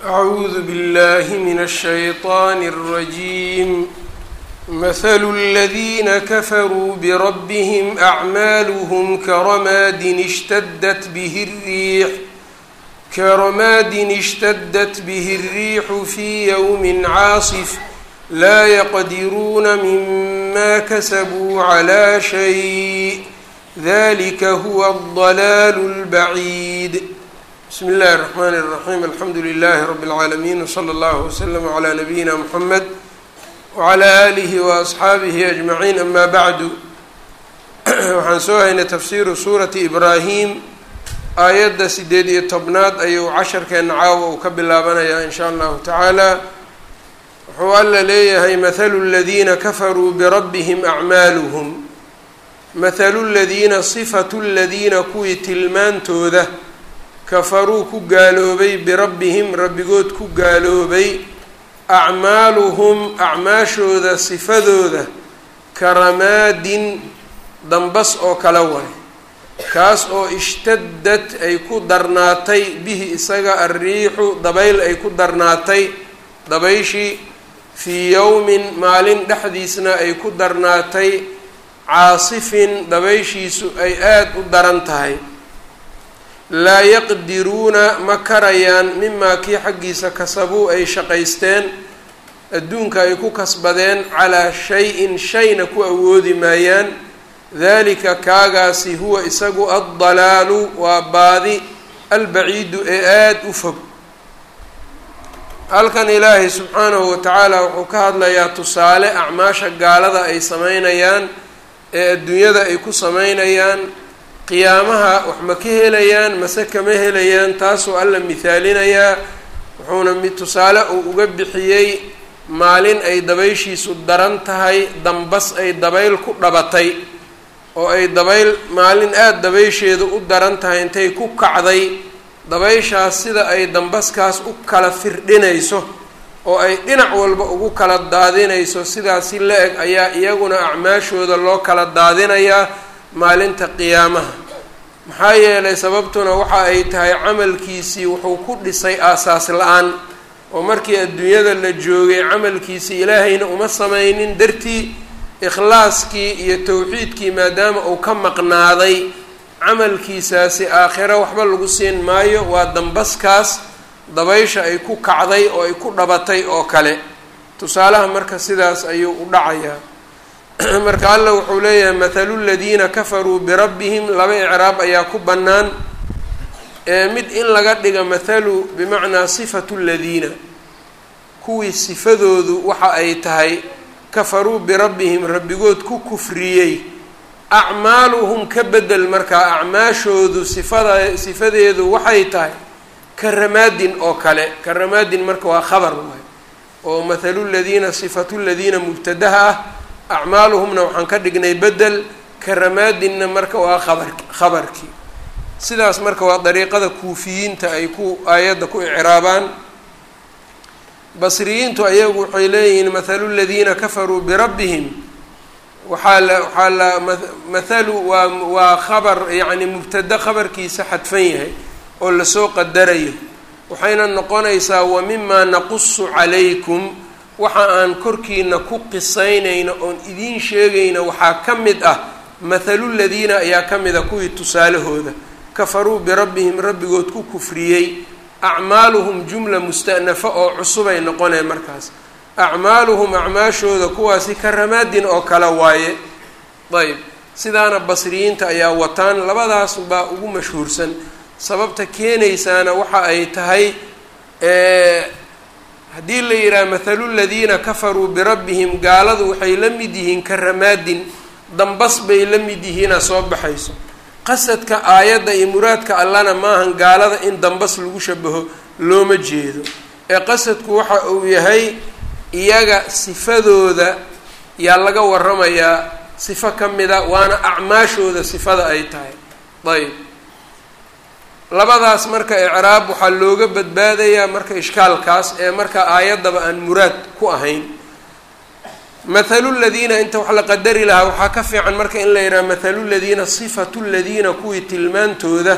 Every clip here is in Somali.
أعوذ بالله من الشيطان الرجيم مثل الذين كفروا بربهم أعمالهم كرماد اشتدت به الريح كرماد اشتدت به الريح في يوم عاصف لا يقدرون مما كسبوا على شيء ذلك هو الضلال البعيد بسم الله الرحمن الرحيم الحمdu لله رب العاalمين وصلى الله وسلم على نبيina محمد وعلى آله وأصxaabihi أجمعين أما bعd waxaan soo haynay tafsiru suuraةi إbrahim aayadda sideed iyo tobnaad ayuu casharkeena caawa uu ka bilaabanayaa in shaء allahu taعaalى wuxuu alla leeyahay mثlu الذiina kafaruu برabهم أعmaalهم mثlu الذiina صfaة الذiina kuwii tilmaantooda kafaruu ku gaaloobay birabbihim rabbigood ku gaaloobay acmaaluhum acmaashooda sifadooda ka ramaadin dambas oo kala waay kaas oo ishtadad ay ku darnaatay bihi isaga alriixu dabayl ay ku darnaatay dabayshii fii yowmin maalin dhexdiisna ay ku darnaatay caasifin dabayshiisu ay aada u daran tahay laa yaqdiruuna ma karayaan mimaa kii xaggiisa kasabuu ay shaqaysteen adduunka ay ku kasbadeen calaa shay-in shayna ku awoodi maayaan dalika kaagaasi huwa isagu addalaalu waa baadi albaciidu ee aada u fog halkan ilaahay subxaanahu watacaala wuxuu ka hadlayaa tusaale acmaasha gaalada ay sameynayaan ee adduunyada ay ku sameynayaan qiyaamaha wax ma ka helayaan mase kama helayaan taasuu alla mithaalinayaa wuxuuna mid tusaale uu uga bixiyey maalin ay dabayshiisu daran tahay dambas ay dabayl ku dhabatay oo ay dabayl maalin aada dabaysheedu u daran tahay intay ku kacday dabayshaas sida ay dambaskaas u kala firdhinayso oo ay dhinac walba ugu kala daadinayso sidaasi la eg ayaa iyaguna acmaashooda loo kala daadinayaa maalinta qiyaamaha maxaa yeelay sababtuna waxa ay tahay camalkiisii wuxuu ku dhisay aasaas la-aan oo markii adduunyada la joogay camalkiisii ilaahayna uma sameynin dartii ikhlaaskii iyo towxiidkii maadaama uu ka maqnaaday camalkiisaasi aakhiro waxba lagu siin maayo waa dambaskaas dabaysha ay ku kacday oo ay ku dhabatay oo kale tusaalaha marka sidaas ayuu u dhacayaa marka alla wuxuu leeyahay mathalu ladiina kafaruu birabbihim laba icraab ayaa ku bannaan mid in laga dhiga mathalu bimacnaa sifatu ladiina kuwii sifadoodu waxa ay tahay kafaruu birabbihim rabbigood ku kufriyey acmaaluhum ka bedel markaa acmaashoodu sifada sifadeedu waxay tahay ka ramaadin oo kale ka ramaadin marka waa khabar waay oo mathalu ladiina sifatu ladiina mubtadaha ah acmaaluhumna waxaan ka dhignay bedel karamaadinna marka waa abar khabarkii sidaas marka waa dariiqada kuufiyiinta ay ku aayadda ku icraabaan basriyiintu ayagu waxay leeyihiin mathalu ladiina kafaruu birabbihim waxaa la waxaa la mathalu waa waa khabar yacni mubtada khabarkiisa xadfan yahay oo lasoo qadarayo waxayna noqonaysaa wa mimaa naqusu calaykum waxa aan korkiina ku qisaynayno oon idiin sheegayno waxaa ka mid ah mathalu ladiina ayaa ka mid a kuwii tusaalahooda kafaruu birabbihim rabbigood ku kufriyey acmaaluhum jumla musta'nafa oo cusubay noqoneen markaas acmaaluhum acmaashooda kuwaasi ka ramaadin oo kale waaye ayb sidaana basriyiinta ayaa wataan labadaas baa ugu mashhuursan sababta keenaysaana waxa ay tahay haddii la yidhaha mathalu ladiina kafaruu birabbihim gaaladu waxay la mid yihiin ka ramaadin dambas bay la mid yihiina soo baxayso qasadka aayadda iyo muraadka allana maahan gaalada in dambas lagu shabaho looma jeedo ee qasadku waxa uu yahay iyaga sifadooda yaa laga waramayaa sifo ka mida waana acmaashooda sifada ay tahay ayb labadaas marka icraab waxaa looga badbaadayaa marka ishkaalkaas ee marka aayaddaba aan muraad ku ahayn mathalu ladiina inta wax la qadari lahaa waxaa ka fiican marka in la yidhaha mathalu ladiina sifatu ladiina kuwii tilmaantooda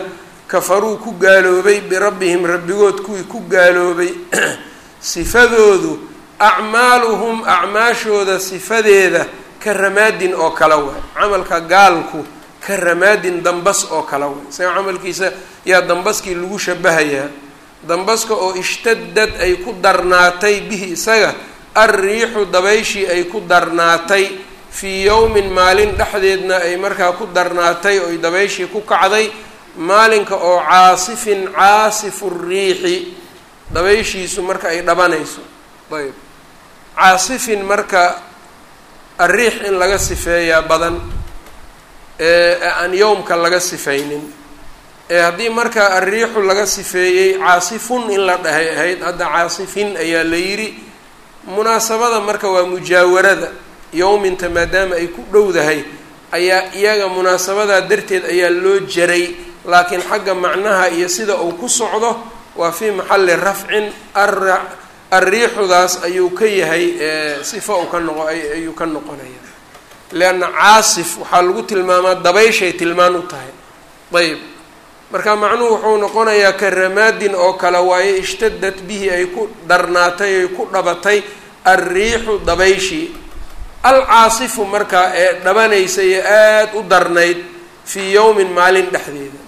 kafaruu ku gaaloobay birabbihim rabbigood kuwii ku gaaloobay sifadoodu acmaaluhum acmaashooda sifadeeda ka ramaadin oo kale waay camalka gaalku ka ramaadin dambas oo kale waay isaga camalkiisa yaa dambaskii lagu shabahayaa dambaska oo ishtadad ay ku darnaatay bihi isaga alriixu dabayshii ay ku darnaatay fii yowmin maalin dhexdeedna ay markaa ku darnaatay oy dabayshii ku kacday maalinka oo caasifin caasifu riixi dabayshiisu marka ay dhabanayso ayb caasifin marka ariix in laga sifeeyaa badan ee aan yowmka laga sifaynin ee haddii marka ariixu laga sifeeyey caasifun in la dhahay ahayd hadda caasifin ayaa la yidhi munaasabada marka waa mujaawarada yowminta maadaama ay ku dhowdahay ayaa iyaga munaasabadaa darteed ayaa loo jaray laakiin xagga macnaha iyo sida uu ku socdo waa fii maxalli rafcin arriixudaas ayuu ka yahay sifa uu ka noqo ayuu ka noqonaya leanna caasif waxaa lagu tilmaamaa dabayshay tilmaan u tahay ayb marka macnuhu wuxuu noqonayaa ka ramaadin oo kale waaye ishtadad bihi ay ku darnaatay ay ku dhabatay alriixu dabayshii alcaasifu markaa ee dhabanaysa iyo aada u darnayd fii yowmin maalin dhexdeeda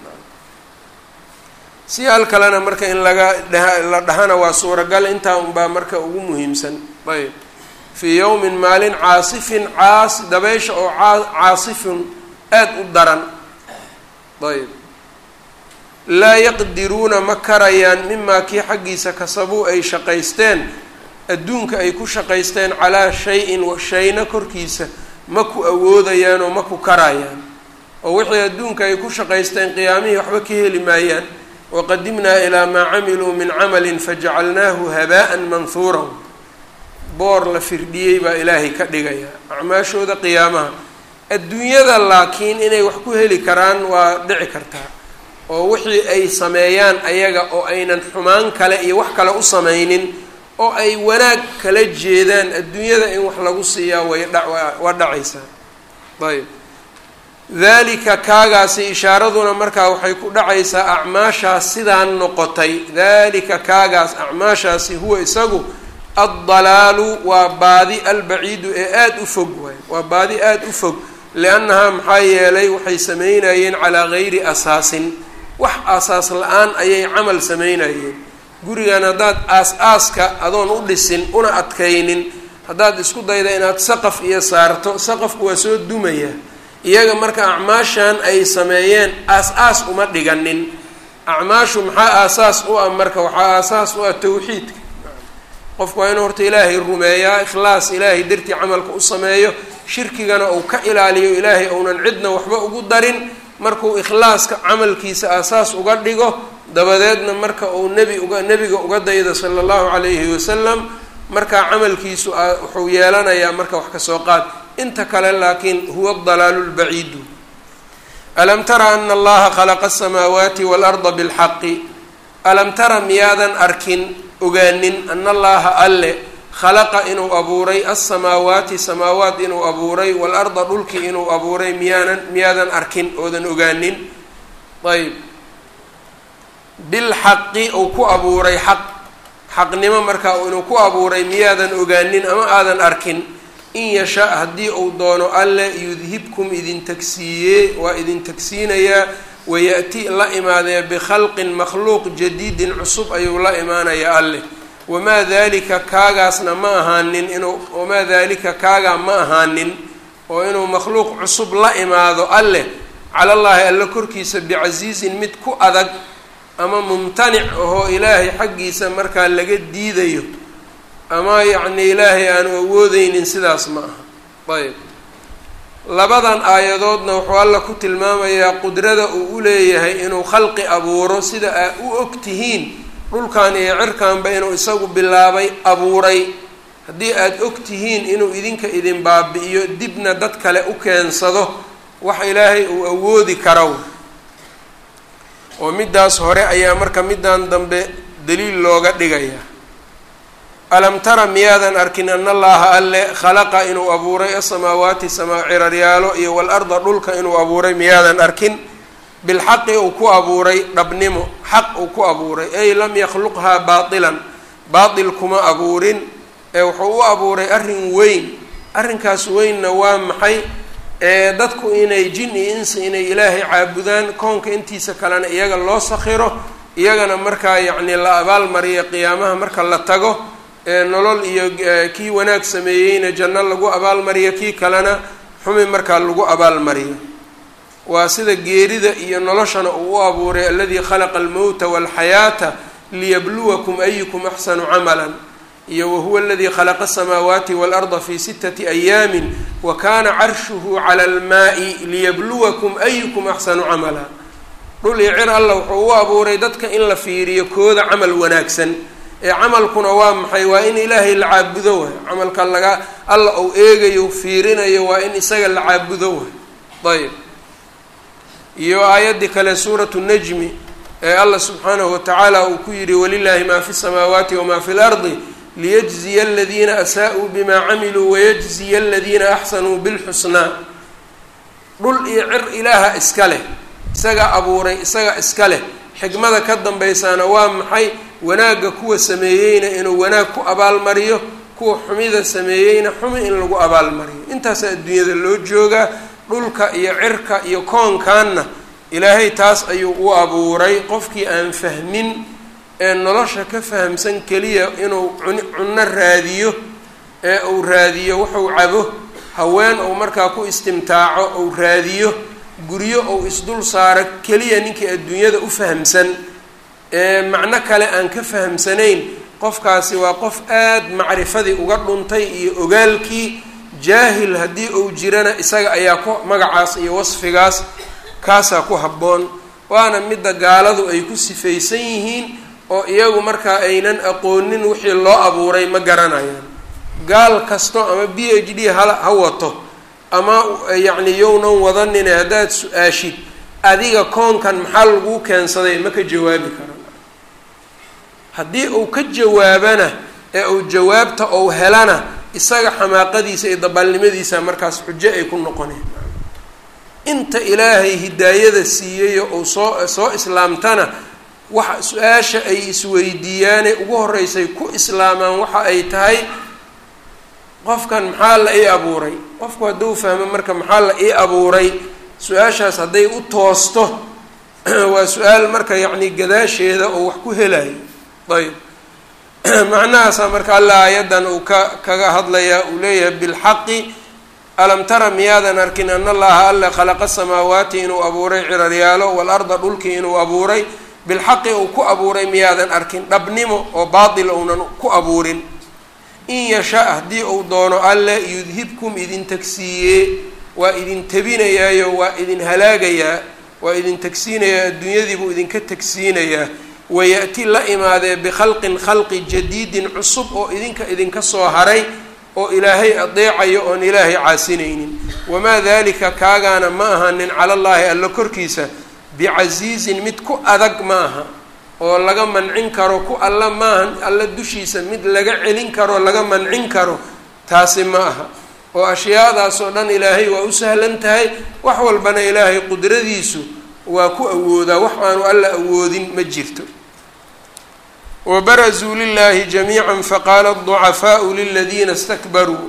siyaal kalena marka in laga dha la dhahana waa suuragal intaa unbaa marka ugu muhiimsan ayb fii yowmin maalin caasifin caas dabeysha oo caasifun aada u daran ayb laa yaqdiruuna ma karayaan mimaa kii xaggiisa kasabuu ay shaqaysteen adduunka ay ku shaqaysteen calaa shay-in shayna korkiisa ma ku awoodayaan oo ma ku karayaan oo wixii adduunka ay ku shaqaysteen qiyaamihii waxba ka heli maayaan waqadimnaa ilaa maa camiluu min camalin fajacalnaahu habaa'an manhuuran boor la firdhiyey baa ilaahay ka dhigaya acmaashooda qiyaamaha adduunyada laakiin inay wax ku heli karaan waa dhici kartaa oo wixii ay sameeyaan ayaga oo aynan xumaan kale iyo wax kale u samaynin oo ay wanaag kala jeedaan adduunyada in wax lagu siiyaa way dha waa dhacaysaa ayb dalika kaagaasi ishaaraduna markaa waxay ku dhacaysaa acmaashaas sidaan noqotay dalika kaagaas acmaashaasi huwa isagu addalaalu waa baadi albaciidu ee aada u fog waay waa baadi aada u fog liannahaa maxaa yeelay waxay sameynayeen calaa gayri asaasin wax asaas la-aan ayay camal sameynayeen gurigan haddaad aas-aaska adoon u dhisin una adkaynin haddaad isku dayda inaad saqaf iyo saarto saqafku waa soo dumaya iyaga marka acmaashan ay sameeyeen aas-aas uma dhiganin acmaashu maxaa aasaas u ah marka waxaa aasaas u ah tawxiidka qofku waa inuu horta ilaahay rumeeyaa ikhlaas ilaahay dartii camalka u sameeyo shirkigana uu ka ilaaliyo ilaahay ounan cidna waxba ugu darin markuu ikhlaaska camalkiisa aasaas uga dhigo dabadeedna marka uu nebi uga nebiga uga daydo sala allahu calayhi wasalam markaa camalkiisu wuxuu yeelanayaa marka wax kasoo qaad inta kale laakiin huwa dalaalu lbaciidu alam tara ana allaha khalaqa asamaawaati waalarda bilxaqi alam tara miyaadan arkin ogaanin ana allaha alle khalaqa inuu abuuray alsamaawaati samaawaat inuu abuuray waalarda dhulkii inuu abuuray miyaanan miyaadan arkin oodan ogaanin ayb bilxaqi uu ku abuuray xaq xaqnimo markaa inuu ku abuuray miyaadan ogaanin ama aadan arkin in yasha haddii uu doono alle yudhibkum idin tagsiiyee waa idin tagsiinayaa waya'ti la imaadee bikhalqin makhluuq jadiidin cusub ayuu la imaanayaa alleh wamaa dalika kaagaasna ma ahaanin inuu wamaa dalika kaagaa ma ahaanin oo inuu makhluuq cusub la imaado alleh calallaahi alle korkiisa bicasiizin mid ku adag ama mumtanic ahoo ilaahay xaggiisa markaa laga diidayo ama yacni ilaahay aanu awoodeynin sidaas ma aha ayb labadan aayadoodna wuxuu alla ku tilmaamayaa qudrada uu u leeyahay inuu khalqi abuuro sida aa u og tihiin dhulkan iyo cirkanba inuu isagu bilaabay abuuray haddii aada og tihiin inuu idinka idin baabi'iyo dibna dad kale u keensado wax ilaahay uu awoodi karo oo middaas hore ayaa marka middan dambe daliil looga dhigayaa alam tara miyaadan arkin ana allaha alle khalaqa inuu abuuray asamaawaati samaa ciraryaalo iyo waalarda dhulka inuu abuuray miyaadan arkin bilxaqi uu ku abuuray dhabnimo xaq uu ku abuuray ay lam yakhluqhaa baatilan baatil kuma abuurin ee wuxuu u abuuray arrin weyn arrinkaas weynna waa maxay ee dadku inay jin iyo insi inay ilaahay caabudaan koonka intiisa kalena iyaga loo sakhiro iyagana markaa yacni la abaalmariyo qiyaamaha marka la tago ee nolol iyo kii wanaag sameeyeyna janno lagu abaalmariyo kii kalena xumi markaa lagu abaalmariyo waa sida geerida iyo noloshana uu u abuuray aladii khalaqa almowta walxayaata liyabluwakum ayukum axsanu camalan iyo wahuwa aladii khalaqa asamaawaati waalarda fi sitati ayaamin wa kana carshuhu cala almaai liyabluwakum ayukum axsanu camala dhul iyo cir alla wuxuu u abuuray dadka in la fiiriyo kooda camal wanaagsan ee camalkuna waa maxay waa in ilaahay la caabudo waay camalka laga alla uu eegayo fiirinayo waa in isaga la caabudo waay ayb iyo aayaddii kale suuratu najmi ee allah subxaanahu watacaala uu ku yidhi walilaahi maa fi samaawaati wamaa fi lardi liyajziya aladiina asaa-uu bimaa camiluu wayajziya aladiina axsanuu bilxusnaa dhul iyo cir ilaaha iska leh isaga abuuray isaga iska leh xikmada ka dambaysaana waa maxay wanaagga kuwa sameeyeyna inuu wanaag ku abaalmariyo kuwa xumida sameeyeyna xumi in lagu abaalmariyo intaasaa adduunyada loo joogaa dhulka iyo cirka iyo koonkaanna ilaahay taas ayuu u abuuray qofkii aan fahmin ee nolosha ka fahamsan keliya inuu cunno raadiyo ee uu raadiyo wuxuu cabo haween uu markaa ku istimtaaco uu raadiyo guryo uu isdul saaro keliya ninkii adduunyada u fahamsan ee macno kale aan ka fahamsanayn qofkaasi waa qof aada macrifadii uga dhuntay iyo ogaalkii jaahil haddii uu jirana isaga ayaa ku magacaas iyo wasfigaas kaasaa ku habboon waana midda gaaladu ay ku sifaysan yihiin oo iyagu markaa aynan aqoonin wixii loo abuuray ma garanayaan gaal kasto ama b h d ha ha wato ama yacni yownan wadanine haddaad su-aashid adiga koonkan maxaa laguu keensaday ma ka jawaabi karo haddii uu ka jawaabana ee uu jawaabta ou helana isaga xamaaqadiisa iyo dabaalnimadiisa markaas xujo ay ku noqoneen inta ilaahay hidaayada siiyayo uu soo soo islaamtana waxa su-aasha ay isweydiiyaane ugu horreysay ku islaamaan waxa ay tahay qofkan maxaa la ii abuuray qofku hadduu fahmo marka maxaa la ii abuuray su-aashaas hadday u toosto waa su-aal marka yacni gadaasheeda oo wax ku helayo ayb macnahaasaa marka alla aayaddan uu ka kaga hadlayaa uu leeyahay bilxaqi alam tara miyaadan arkin an allaha alle khalaqa samaawaati inuu abuuray ciraryaalo waalarda dhulkii inuu abuuray bilxaqi uu ku abuuray miyaadan arkin dhabnimo oo baatil uunan ku abuurin in yasha haddii uu doono alle yudhibkum idin tagsiiyee waa idin tabinayaayo waa idin halaagayaa waa idin tagsiinayaa adduunyadiibuu idinka tagsiinayaa waya'ti la imaadee bikhalqin khalqi jadiidin cusub oo idinka idinka soo haray oo ilaahay adeecayo oon ilaahay caasinaynin wamaa dalika kaagaana ma ahanin cala llaahi alla korkiisa bicasiizin mid ku adag ma aha oo laga mancin karo ku alla maahan alla dushiisa mid laga celin karo laga mancin karo taasi ma aha oo ashyaadaas oo dhan ilaahay waa u sahlan tahay wax walbana ilaahay qudradiisu waa ku awoodaa wax aanu alla awoodin ma jirto wabarazuu lilahi jamiica faqaala aducafaau liladiina stakbaruu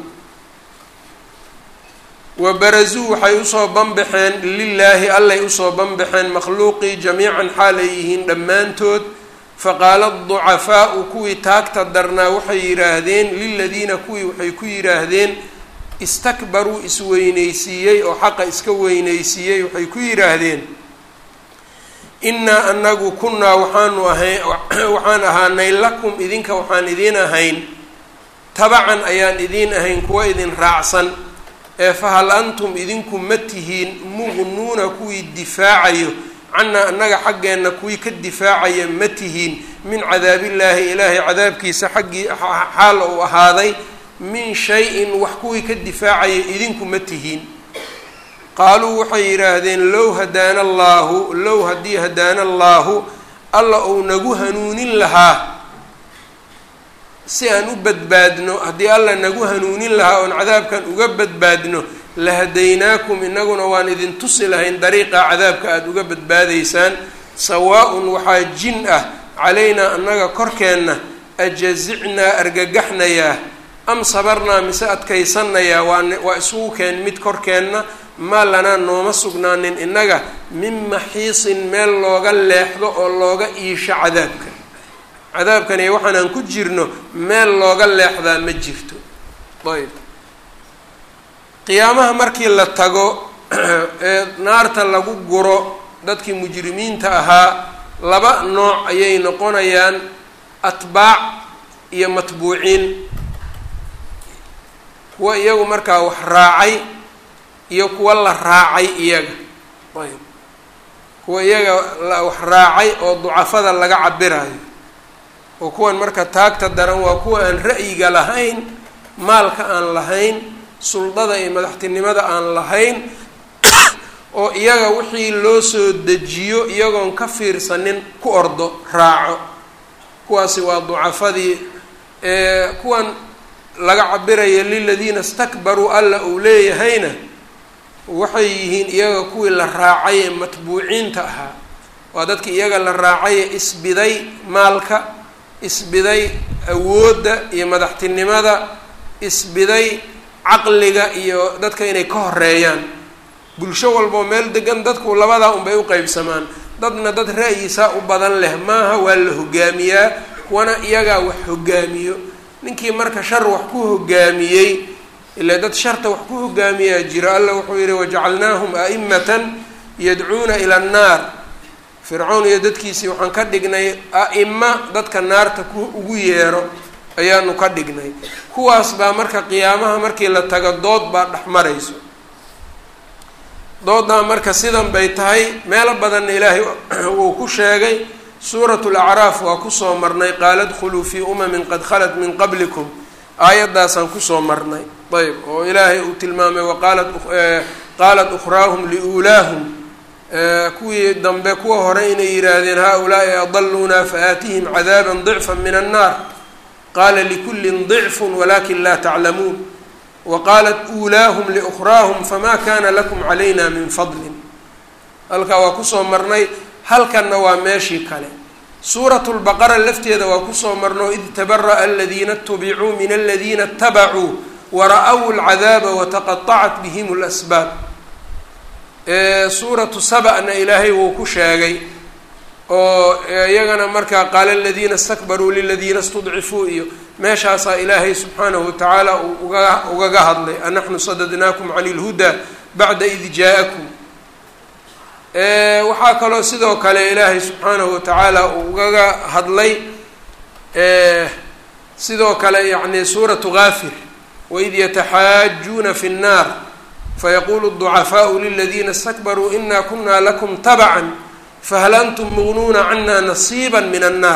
wabarazuu waxay usoo banbaxeen lilaahi allay usoo banbaxeen makhluuqii jamiican xaalay yihiin dhammaantood faqaala aducafaau kuwii taagta darnaa waxay yidhaahdeen liladiina kuwii waxay ku yidhaahdeen istakbaruu isweynaysiiyey oo xaqa iska weynaysiiyey waxay ku yidhaahdeen innaa anagu kunnaa waxaanu ahay waxaan ahaanay lakum idinka waxaan idiin ahayn tabacan ayaan idiin ahayn kuwa idin raacsan ee fahal antum idinku ma tihiin muqnuuna kuwii difaacayo cannaa annaga xaggeenna kuwii ka difaacaya ma tihiin min cadaabillaahi ilaahay cadaabkiisa xaggii xaal uu ahaaday min shay-in wax kuwii ka difaacaya idinku ma tihiin qaaluu waxay yidhaahdeen low hadaana allaahu low haddii hadaana allaahu alla uu nagu hanuunin lahaa si aan u badbaadno haddii alla nagu hanuunin lahaa oon cadaabkan uga badbaadno lahadaynaakum inaguna waan idin tusi lahayn dariiqa cadaabka aada uga badbaadaysaan sawaa-un waxaa jin ah calaynaa annaga korkeenna ajazicnaa argagaxnayaa am sabarnaa mise adkaysanayaa waa waa isugu keen mid korkeenna maa lanaa nooma sugnaanin innaga min maxiisin meel looga leexdo oo looga iisho cadaabka cadaabkani waxaanaan ku jirno meel looga leexdaa ma jirto ayb qiyaamaha markii la tago ee naarta lagu guro dadkii mujrimiinta ahaa laba nooc ayay noqonayaan atbaac iyo matbuuciin kuwa iyagu markaa wax raacay iyo kuwa la raacay iyaga ayb kuwa iyaga wax raacay oo ducafada laga cabirayo oo kuwan marka taagta daran waa kuwa aan ra'yiga lahayn maalka aan lahayn suldada iyo madaxtinimada aan lahayn oo iyaga wixii loo soo dejiyo iyagoon ka fiirsanin ku ordo raaco kuwaasi waa ducafadii kuwan laga cabiraya liladiina istakbaruu alla uu leeyahayna waxay yihiin iyaga kuwii la raacay ee matbuuciinta ahaa waa dadki iyaga la raacay ee isbiday maalka isbiday awoodda iyo madaxtinimada isbiday caqliga iyo dadka inay ka horeeyaan bulsho walbao meel degan dadku labadaa unbay u qeybsamaan dadna dad ra'yisaa u badan leh maaha waa la hogaamiyaa kuwana iyagaa wax hogaamiyo ninkii marka shar wax ku hogaamiyey ilaa dad sharta wax ku hogaamiyaa jira alla wuxuu yihi wajacalnaahum a'imatan yadcuuna ila annaar fircown iyo dadkiisii waxaan ka dhignay a'ima dadka naarta ku ugu yeero ayaanu ka dhignay kuwaas baa marka qiyaamaha markii la tago dood baa dhex marayso doodaa marka sidan bay tahay meelo badanna ilaahay wuu ku sheegay suuratu lacraaf waa kusoo marnay qaala dkhuluu fii umamin qad khalat min qablikum aayaddaasaan kusoo marnay ayb oo ilaahay uu tilmaamay waqaalat qaalat ukhraahum liulaahum kuwii dambe kuwa hore inay yidhaahdeen haa-ulaai adalunaa faaatihim cadaaba dicfa min annaar qaala likullin dicfun walakin laa taclamuun waqaalat uulaahum liukhraahum famaa kana lakum calayna min fadlin halkaa waa kusoo marnay halkanna waa meeshii kale suuratu lbaqara lafteeda waa kusoo marno id tabara'a aladiina itubicuu min aladiina itabacuu wara-w lcadaaba wataqaطacat bihim lasbaab suuratu saba'na ilaahay wuu ku sheegay oo iyagana markaa qaala aladiina istakbaruu liladiina istudcifuu iyo meeshaasaa ilaahay subxaanahu watacaala uu uga ugaga hadlay anaxnu sadadnaakum can اlhudaa bacda id jaa-akum waxaa kaloo sidoo kale ilaahay subxaanahu watacaala uu ugaga hadlay sidoo kale yani suuratu gaafir waid yataxaajuuna fi الnaar fayaqulu الضucafaau liladiina اstakbaruu ina kuna lakum tabcan fahal antum mugnuuna cana nasiiba min annaar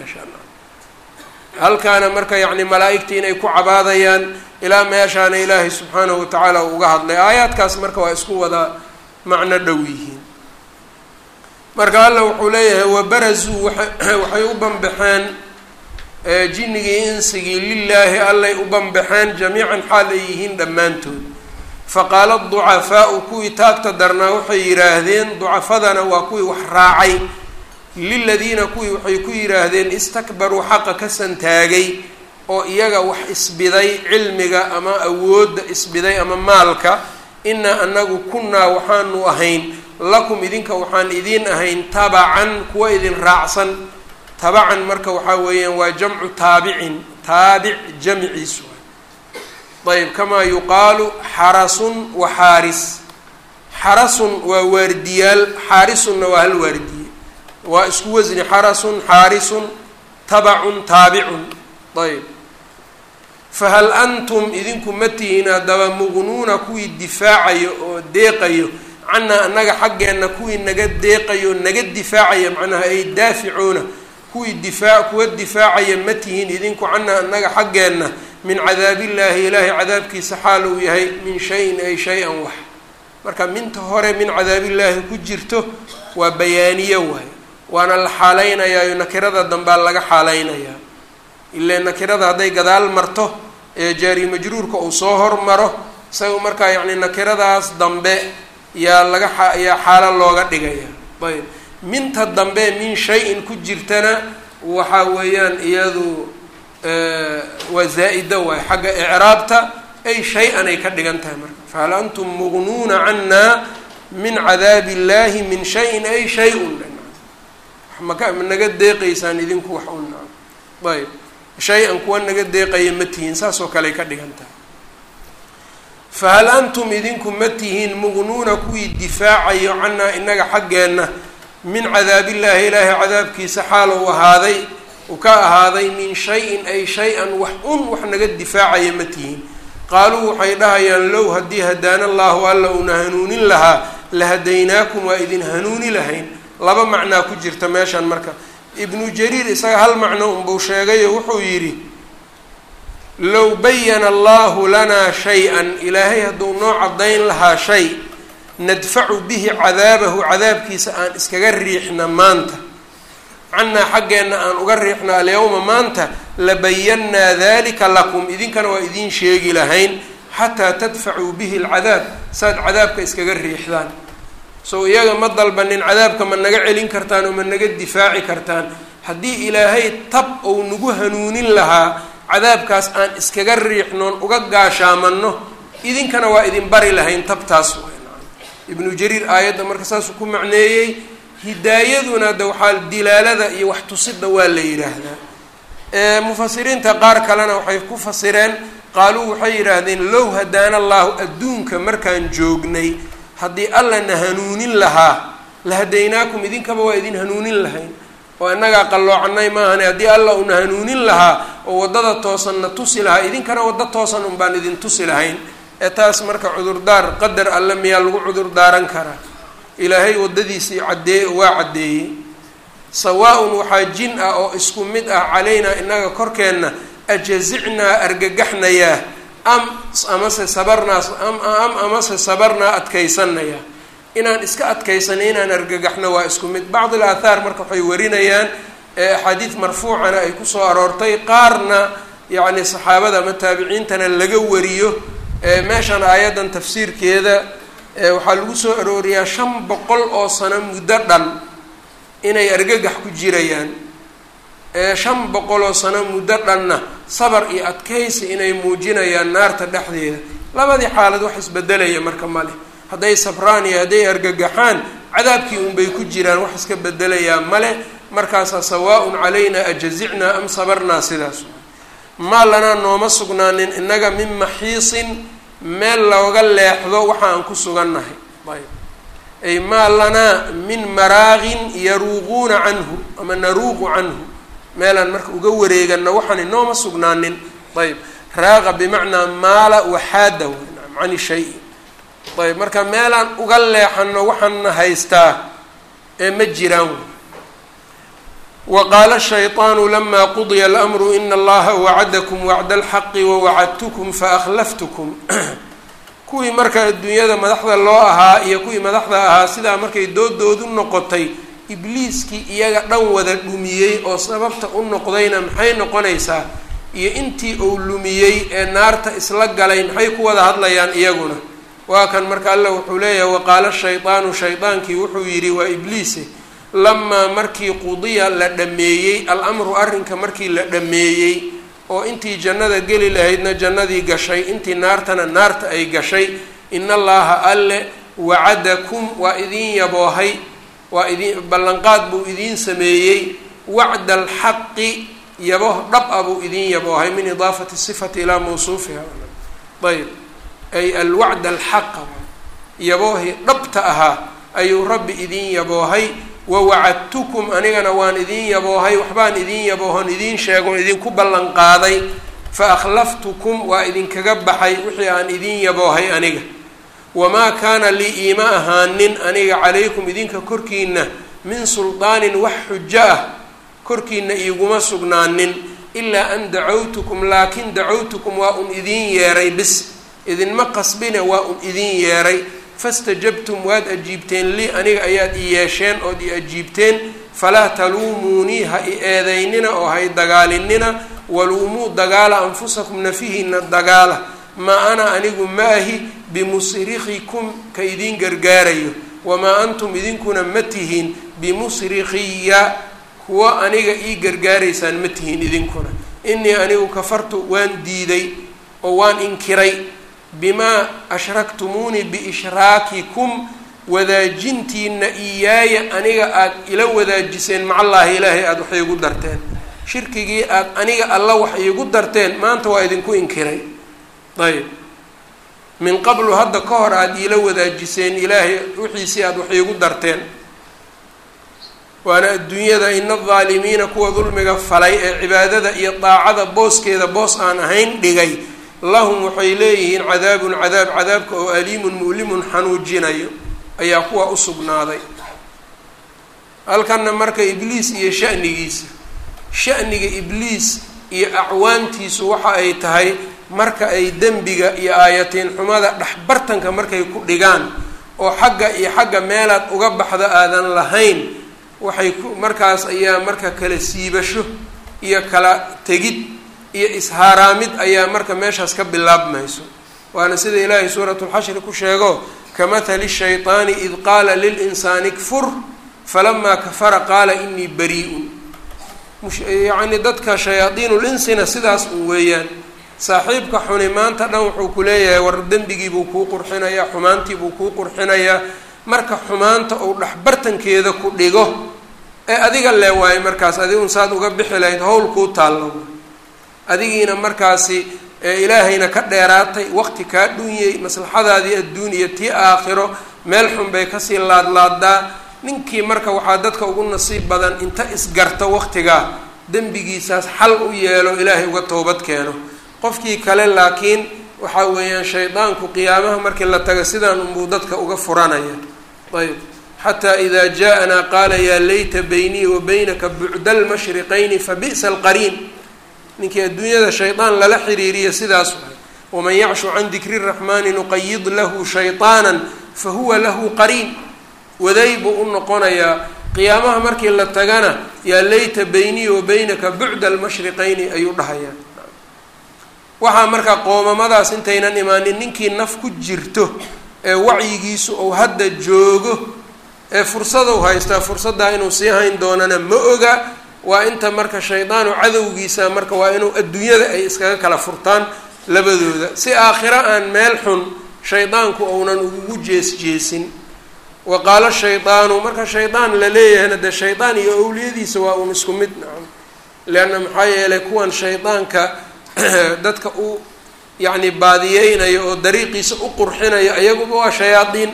halkaana marka yani malaa-igta inay ku cabaadayaan ilaa meeshaana ilaahay subxaanahu watacaala uu uga hadlay aayaadkaas marka waa isku wada macno dhow yihiin marka alla wuxuu leeyahay wabarazuu waxay u banbaxeen jinnigii insigii lilaahi allay u banbaxeen jamiican xaal ay yihiin dhammaantood faqaala ducafaau kuwii taagta darnaa waxay yidhaahdeen ducafadana waa kuwii wax raacay liladiina kuwii waxay ku yidhaahdeen istakbaruu xaqa ka santaagay oo iyaga wax isbiday cilmiga ama awoodda isbiday ama maalka inaa anagu kunnaa waxaanu ahayn lakum idinka waxaan idiin ahayn tabacan kuwa idin raacsan tabacan marka waxaa weeyaan waa jamcu taabicin taabic jamciisu ayb kamaa yuqaalu xarasun wa xaaris xarasun waa waardiyaal xaarisunna waa hal waardiye waa isku wasni xarasun xaarisun tabacun taabicun ayb fahal antum idinku ma tihiin haddaba muqnuuna kuwii difaacayo oo deeqayo canaa annaga xaggeenna kuwii naga deeqayo naga difaacaya macnaha ay daaficuuna kuwii difaa kuwa difaacaya ma tihiin idinku canaa annaga xaggeenna min cadaabillaahi ilaahay cadaabkiisa xaal uu yahay min shayin ay shay-an wax marka minta hore min cadaabillaahi ku jirto waa bayaaniye waay waana la xaalaynayaa nakirada dambaa laga xaalaynayaa ile nakirada hadday gadaal marto ee jaari majruurka uu soo hormaro isaga markaa yacni nakiradaas dambe yaa laga yaa xaalo looga dhigaya ayb minta dambe min shay-in ku jirtana waxa weeyaan iyadu waa zaa-ida waay xagga icraabta ay shay-an ay ka dhigan tahay marka fahal antum mugnuuna cannaa min cadaabi illahi min shayin ay shay-un maka naga deeqaysaan idinku wax un ayb shay-an kuwa naga deeqaya ma tihiin saas oo kale ay ka dhigan tahay fahal antum idinku ma tihiin mugnuuna kuwii difaacayo cannaa inaga xaggeenna min cadaabillaahi ilaahay cadaabkiisa xaal uu ahaaday uu ka ahaaday min shay-in ay shay-an wax un wax naga difaacaya ma tihiin qaaluu waxay dhahayaan low haddii hadaana allaahu alla uuna hanuunin lahaa la hadaynaakum waa idin hanuuni lahayn laba macnaa ku jirta meeshan marka ibnu jariir isaga hal macno unbuu sheegayo wuxuu yidhi low bayana allahu lanaa shay-an ilaahay hadduu noo caddayn lahaa shay nadfacu bihi cadaabahu cadaabkiisa aan iskaga riixna maanta cannaa xaggeenna aan uga riixna alyawma maanta labayannaa dalika lakum idinkana waa idiin sheegi lahayn xataa tadfacuu bihi alcadaab saad cadaabka iskaga riixdaan sow iyaga ma dalbanin cadaabka ma naga celin kartaan oo ma naga difaaci kartaan haddii ilaahay tab ou nagu hanuunin lahaa cadaabkaas aan iskaga riixnoon uga gaashaamanno idinkana waa idin bari lahayn tabtaas ibnu jariir aayadda marka saasuu ku macneeyey hidaayaduna de waxaa dilaalada iyo wax tusidda waa la yidhaahdaa mufasiriinta qaar kalena waxay ku fasireen qaaluu waxay yidhaahdeen low hadaana allaahu adduunka markaan joognay haddii alla na hanuunin lahaa la hadaynaakum idinkaba waa idin hanuunin lahayn oo innagaa qalloocanay maahane haddii alla una hanuunin lahaa oo waddada toosan na tusi lahaa idinkana waddo toosan un baan idin tusi lahayn ee taas marka cudurdaar qadar alle miyaa lagu cudurdaaran karaa ilaahay waddadiisii caddee waa caddeeyey sawaa-un waxaa jin ah oo isku mid ah calaynaa innaga korkeenna ajazicnaa argagaxnayaa am amase sabarnaa am amase sabarnaa adkaysanayaa inaan iska adkaysanay inaan argagaxno waa isku mid bacd alathaar marka waxay warinayaan axaadiid marfuucana ay kusoo aroortay qaarna yacni saxaabada ama taabiciintana laga wariyo meeshan aayaddan tafsiirkeeda waxaa lagu soo arooriyaa shan boqol oo sano muddo dhan inay argagax ku jirayaan shan boqol oo sano muddo dhanna sabar iyo adkaysi inay muujinayaan naarta dhexdeeda labadii xaalad wax isbedelaya marka ma leh hadday sabraan iyo hadday argagaxaan cadaabkii unbay ku jiraan wax iska bedelayaa male markaasaa sawaa-un calaynaa ajazicnaa am sabarnaa sidaas maa lanaa nooma sugnaanin innaga min maxiisin meel looga leexdo waxa aan ku sugannahay ayb ay maa lanaa min maraaqin yaruuquuna canhu ama naruuqu canhu meelaan marka uga wareegano waxaan inooma sugnaanin ayb raaqa bimacnaa maala waxaada cani shay ayb marka meelaan uga leexano waxaana haystaa ee ma jiraan waqaala shayطaanu lama qudiya alamru ina allaha wacadakum wacda alxaqi wawacadtukum faakhlaftukum kuwii marka adduunyada madaxda loo ahaa iyo kuwii madaxda ahaa sidaa markay doodoodu noqotay ibliiskii iyaga dhan wada dhumiyey oo sababta u noqdayna maxay noqonaysaa iyo intii uu lumiyey ee naarta isla galay maxay ku wada hadlayaan iyaguna waa kan marka alla wuxuu leeyahay waqaala shaydaanu shaydaankii wuxuu yidhi waa ibliise lamaa markii qudiya la dhameeyey al-amru arrinka markii la dhameeyey oo intii jannada geli lahaydna jannadii gashay intii naartana naarta ay gashay in allaha alle wacadakum waa idiin yaboohay waa idin ballanqaad buu idiin sameeyey wacda alxaqi yabo dhab a buu idiin yaboohay min idaafati sifati ilaa mawsuufiha ayb ay alwacd alxaqa yaboohi dhabta ahaa ayuu rabbi idiin yaboohay wawacadtukum anigana waan idiin yaboohay waxbaan idiin yaboohon idiin sheegon idinku ballan qaaday fa akhlaftukum waa idinkaga baxay wixii aan idiin yaboohay aniga wamaa kaana lii iima ahaanin aniga calaykum idinka korkiina min suldaanin wax xujo ah korkiina iiguma sugnaanin ilaa an dacawtukum laakin dacawtukum waa un idiin yeeray bis idinma qasbine waa un idiin yeeray fastajabtum waad ajiibteen lii aniga ayaad i yeesheen ood i ajiibteen falaa taluumuunii ha i eedaynina oo ha i dagaalinina waluumuu dagaala anfusakum nafihiina dagaala maa ana anigu ma ahi bimusrikikum ka idiin gargaarayo wamaa antum idinkuna ma tihiin bimusrikiya kuwa aniga ii gargaaraysaan ma tihiin idinkuna inii anigu kafartu waan diiday oo waan inkiray bimaa ashraktumuunii biishraakikum wadaajintiina iyaaya aniga aada ila wadaajiseen macallaahi ilaahay aada wax iigu darteen shirkigii aada aniga alla wax iigu darteen maanta waa idinku inkiray ayb min qablu hadda ka hor aada iila wadaajiseen ilaahay wixiisii aada wax iigu darteen waana adduunyada ina adaalimiina kuwa dulmiga falay ee cibaadada iyo daacada booskeeda boos aan ahayn dhigay lahum waxay leeyihiin cadaabun cadaab cadaabka oo aliimun mu'limun xanuujinayo ayaa kuwa u sugnaaday halkanna marka ibliis iyo sha'nigiisa sha'niga ibliis iyo acwaantiisu waxa ay tahay marka ay dembiga iyo aayatiin xumada dhexbartanka markay ku dhigaan oo xagga iyo xagga meelaad uga baxda aadan lahayn waxay ku markaas ayaa marka kala siibasho iyo kala tegid iyo ishaaraamid ayaa marka meeshaas ka bilaabmayso waana sida ilaahay suuratulxashri ku sheego kamahali shayطaani id qaala lilinsaani kfur falamaa kafara qaala inii bari-un yacni dadka shayaadiinulinsina sidaas un weeyaan saaxiibka xuni maanta dhan wuxuu ku leeyahay war dembigiibuu kuu qurxinayaa xumaantiibuu kuu qurxinayaa marka xumaanta uu dhexbartankeeda ku dhigo ee adiga lee waayo markaas adigun saad uga bixi lahayd howl kuu taallo adigiina markaasi ilaahayna ka dheeraatay waqti kaa dhunyay maslaxadaadii adduun iyo tii aakhiro meel xun bay kasii laadlaadaa ninkii marka waxaa dadka ugu nasiib badan inta isgarto waqtigaa dembigiisaas xal u yeelo ilaahay uga toobad keeno qofkii kale laakiin waxaa weeyaan shaydaanku qiyaamaha markii la taga sidaan unbuu dadka uga furanaya ayb xataa idaa jaa-anaa qaala yaa layta baynii wa baynaka bucda almashriqayni fa bi'sa alqariin ninkii adduunyada shaydaan lala xiriiriya sidaas waay waman yacshu can dikri raxmaani nuqayid lahu shayطaana fa huwa lahu qariin waday buu u noqonayaa qiyaamaha markii la tagana yaa layta baynii wa baynaka bucda almashriqayni ayuu dhahayaa waxaa markaa qoomamadaas intaynan imaanin ninkii naf ku jirto ee wacyigiisu uu hadda joogo ee fursadou haystaa fursaddaa inuu sii hayn doonana ma oga waa inta marka shaydaanu cadowgiisa marka waa inuu adduunyada ay iskaga kala furtaan labadooda si aakhiro aan meel xun shaydaanku uunan ugu jees jeesin wa qaala shaydaanu marka shaydaan la leeyahayna dee shaydaan iyo owliyadiisa waa uun isku mid nacam leanna maxaa yeelay kuwan shaydaanka dadka u yacni baadiyeynayo oo dariiqiisa u qurxinayo iyaguba waa shayaadiin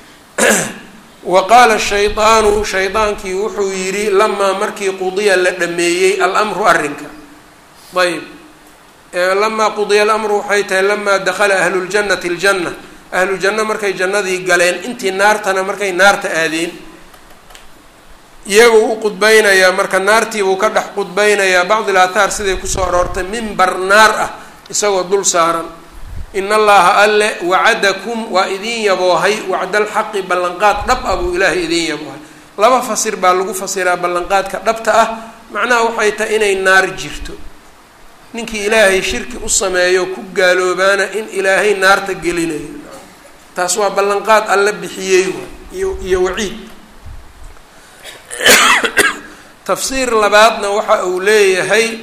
wa qaala shaydaanu shaydaankii wuxuu yidhi lamaa markii qudiya la dhameeyey alamru arrinka ayb lamaa qudiya alamru waxay tahay lamaa dakhala ahluljannati aljanna ahlujanno markay jannadii galeen intii naartana markay naarta aadeen iyaguu u qudbaynayaa marka naartiibuu ka dhex qudbaynayaa bacdil aathaar siday kusoo aroortay mimbar naar ah isagoo dul saaran in allaha alle wacadakum waa idin yaboohay wacdalxaqi ballanqaad dhab ah buu ilaahay idin yaboohay laba fasir baa lagu fasiraa ballanqaadka dhabta ah macnaha waxay tahay inay naar jirto ninkii ilaahay shirki u sameeyo ku gaaloobaana in ilaahay naarta gelinayo taas waa ballanqaad alla bixiyey iyo iyo waciid tafsiir labaadna waxa uu leeyahay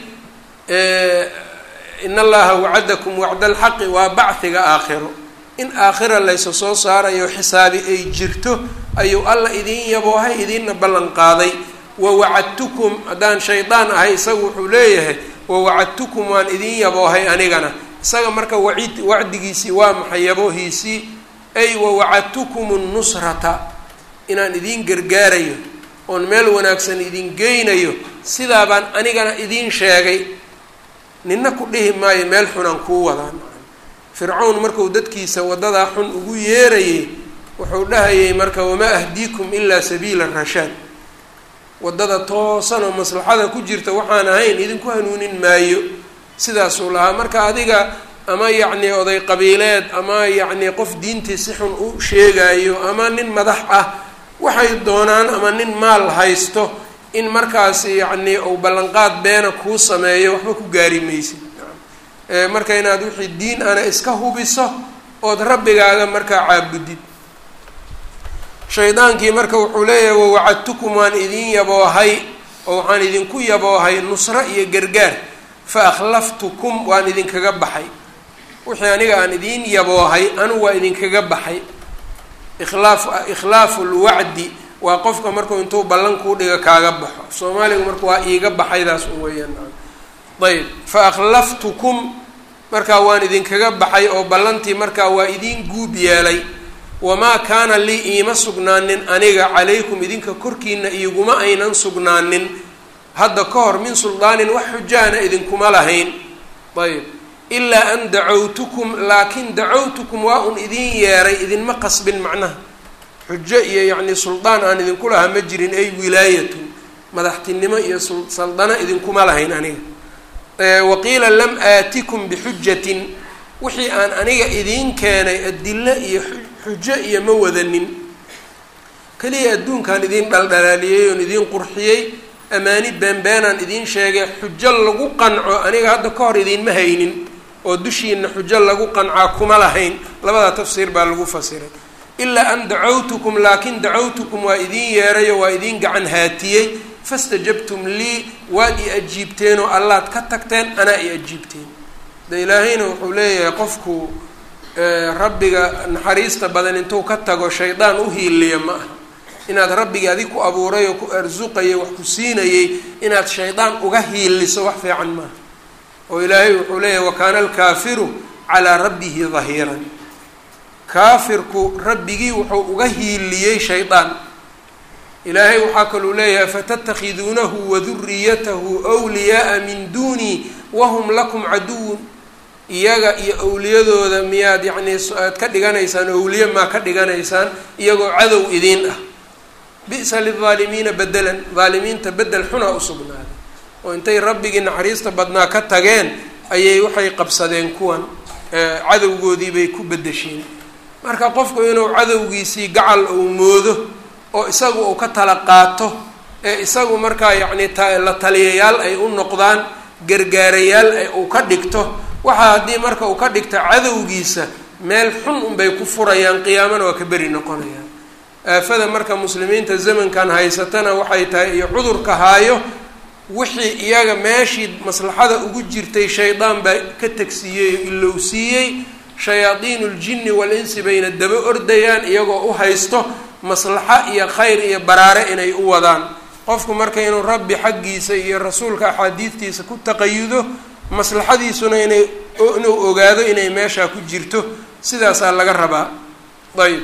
in allaha wacadakum wacda alxaqi waa bacdiga aakhiro in aakhira laysa soo saarayo xisaabi ay jirto ayuu alla idin yaboohay idinna ballan qaaday wawacadtukum haddaan shaydaan ahay isaga wuxuu leeyahay wawacadtukum waan idin yaboohay anigana isaga marka waciid wacdigiisii waa maxay yaboohiisii ay wawacadtukum nnusrata inaan idin gargaarayo oon meel wanaagsan idin geynayo sidaa baan anigana idiin sheegay nina ku dhihi maayo meel xunaan kuu wadaan fircawn markuu dadkiisa waddadaa xun ugu yeerayay wuxuu dhahayay marka wamaa ahdiikum ilaa sabiila rashaad waddada toosan oo maslaxada ku jirta waxaan ahayn idinku hanuunin maayo sidaasuu lahaa marka adiga ama yacni oday qabiileed ama yacni qof diintii si xun u sheegayo ama nin madax ah waxay doonaan ama nin maal haysto in markaas yacni uu ballanqaad beena kuu sameeyo waxba ku gaari maysid marka inaad wixii diin ana iska hubiso ood rabbigaaga markaa caabudid shaydaankii marka wuxuu leeyahay wawacadtukum waan idin yaboohay oo waxaan idinku yaboohay nusro iyo gargaar fa akhlaftukum waan idinkaga baxay wixii aniga aan idiin yaboohay anu waa idinkaga baxay ikhlaaf ikhlaafu lwacdi waa qofka markuu intuu ballan kuu dhiga kaaga baxo soomaaligu marka waa iiga baxaydaas u weeyaan ayb fa akhlaftukum markaa waan idinkaga baxay oo ballantii markaa waa idiin guub yeelay wamaa kaana lii iima sugnaanin aniga calaykum idinka korkiina iiguma aynan sugnaanin hadda ka hor min suldaanin wax xujaana idinkuma lahayn ayb ilaa an dacawtukum laakin dacawtukum waa un idin yeeray idinma qasbin macnaha xujo iyo yacni suldaan aan idinku lahaa ma jirin ay wilaayatun madaxtinimo iyo saldano idinkuma lahayn aniga waqiila lam aatikum bixujatin wixii aan aniga idiin keenay adilo iyo xujo iyo ma wadanin keliya adduunkaan idiin dhaldhalaaliyey oon idiin qurxiyey amaani beenbeenaan idiin sheegay xujo lagu qanco aniga hadda ka hor idiinma haynin oo dushiina xujo lagu qancaa kuma lahayn labada tafsiir baa lagu fasiray ilaa an dacawtukum laakin dacawtukum waa idiin yeerayo waa idiin gacan haatiyey fastajabtum lii waad i ajiibteen oo allaad ka tagteen anaa i ajiibteen de ilaahayna wuxuu leeyahay qofku rabbiga naxariista badan intuu ka tago shaydaan u hiiliya ma aha inaad rabbigii adig ku abuuray oo ku arsuqayay wax ku siinayay inaad shaydaan uga hiiliso wax fiican maaha oo ilaahay wuxuu leeyahay wakaana alkaafiru calaa rabbihi dahiiran kaafirku rabbigii wuxuu uga hiiliyey shaydaan ilaahay waxaa kaluu leeyahay fatattakhiduunahu waduriyatahu wliyaaa min duunii wahum lakum caduwun iyaga iyo owliyadooda miyaad yacnii aad ka dhiganaysaan owliye maa ka dhiganaysaan iyagoo cadow idiin ah bi'sa lilaalimiina bedelan daalimiinta bedel xunaa usugnaaday oo intay rabbigii naxariista badnaa ka tageen ayay waxay qabsadeen kuwan cadowgoodii bay ku bedesheen marka qofku inuu cadowgiisii gacal uu moodo oo isagu uu ka tala qaato ee isagu markaa yacni tla taliyayaal ay u noqdaan gargaarayaal ay uu ka dhigto waxaa haddii marka uu ka dhigto cadowgiisa meel xun unbay ku furayaan qiyaamana waa ka beri noqonayaan aafada marka muslimiinta zamankan haysatana waxay tahay iyo cudurka haayo wixii iyaga meeshii maslaxada ugu jirtay shaydaan baa ka tegsiiyey oo ilowsiiyey shayaadiinu ljinni wal-insi bayna daba ordayaan iyagoo u haysto maslaxo iyo khayr iyo baraare inay u wadaan qofku marka inuu rabbi xaggiisa iyo rasuulka axaadiidtiisa ku taqayudo maslaxadiisuna inay inuu ogaado inay meeshaa ku jirto sidaasaa laga rabaa ayb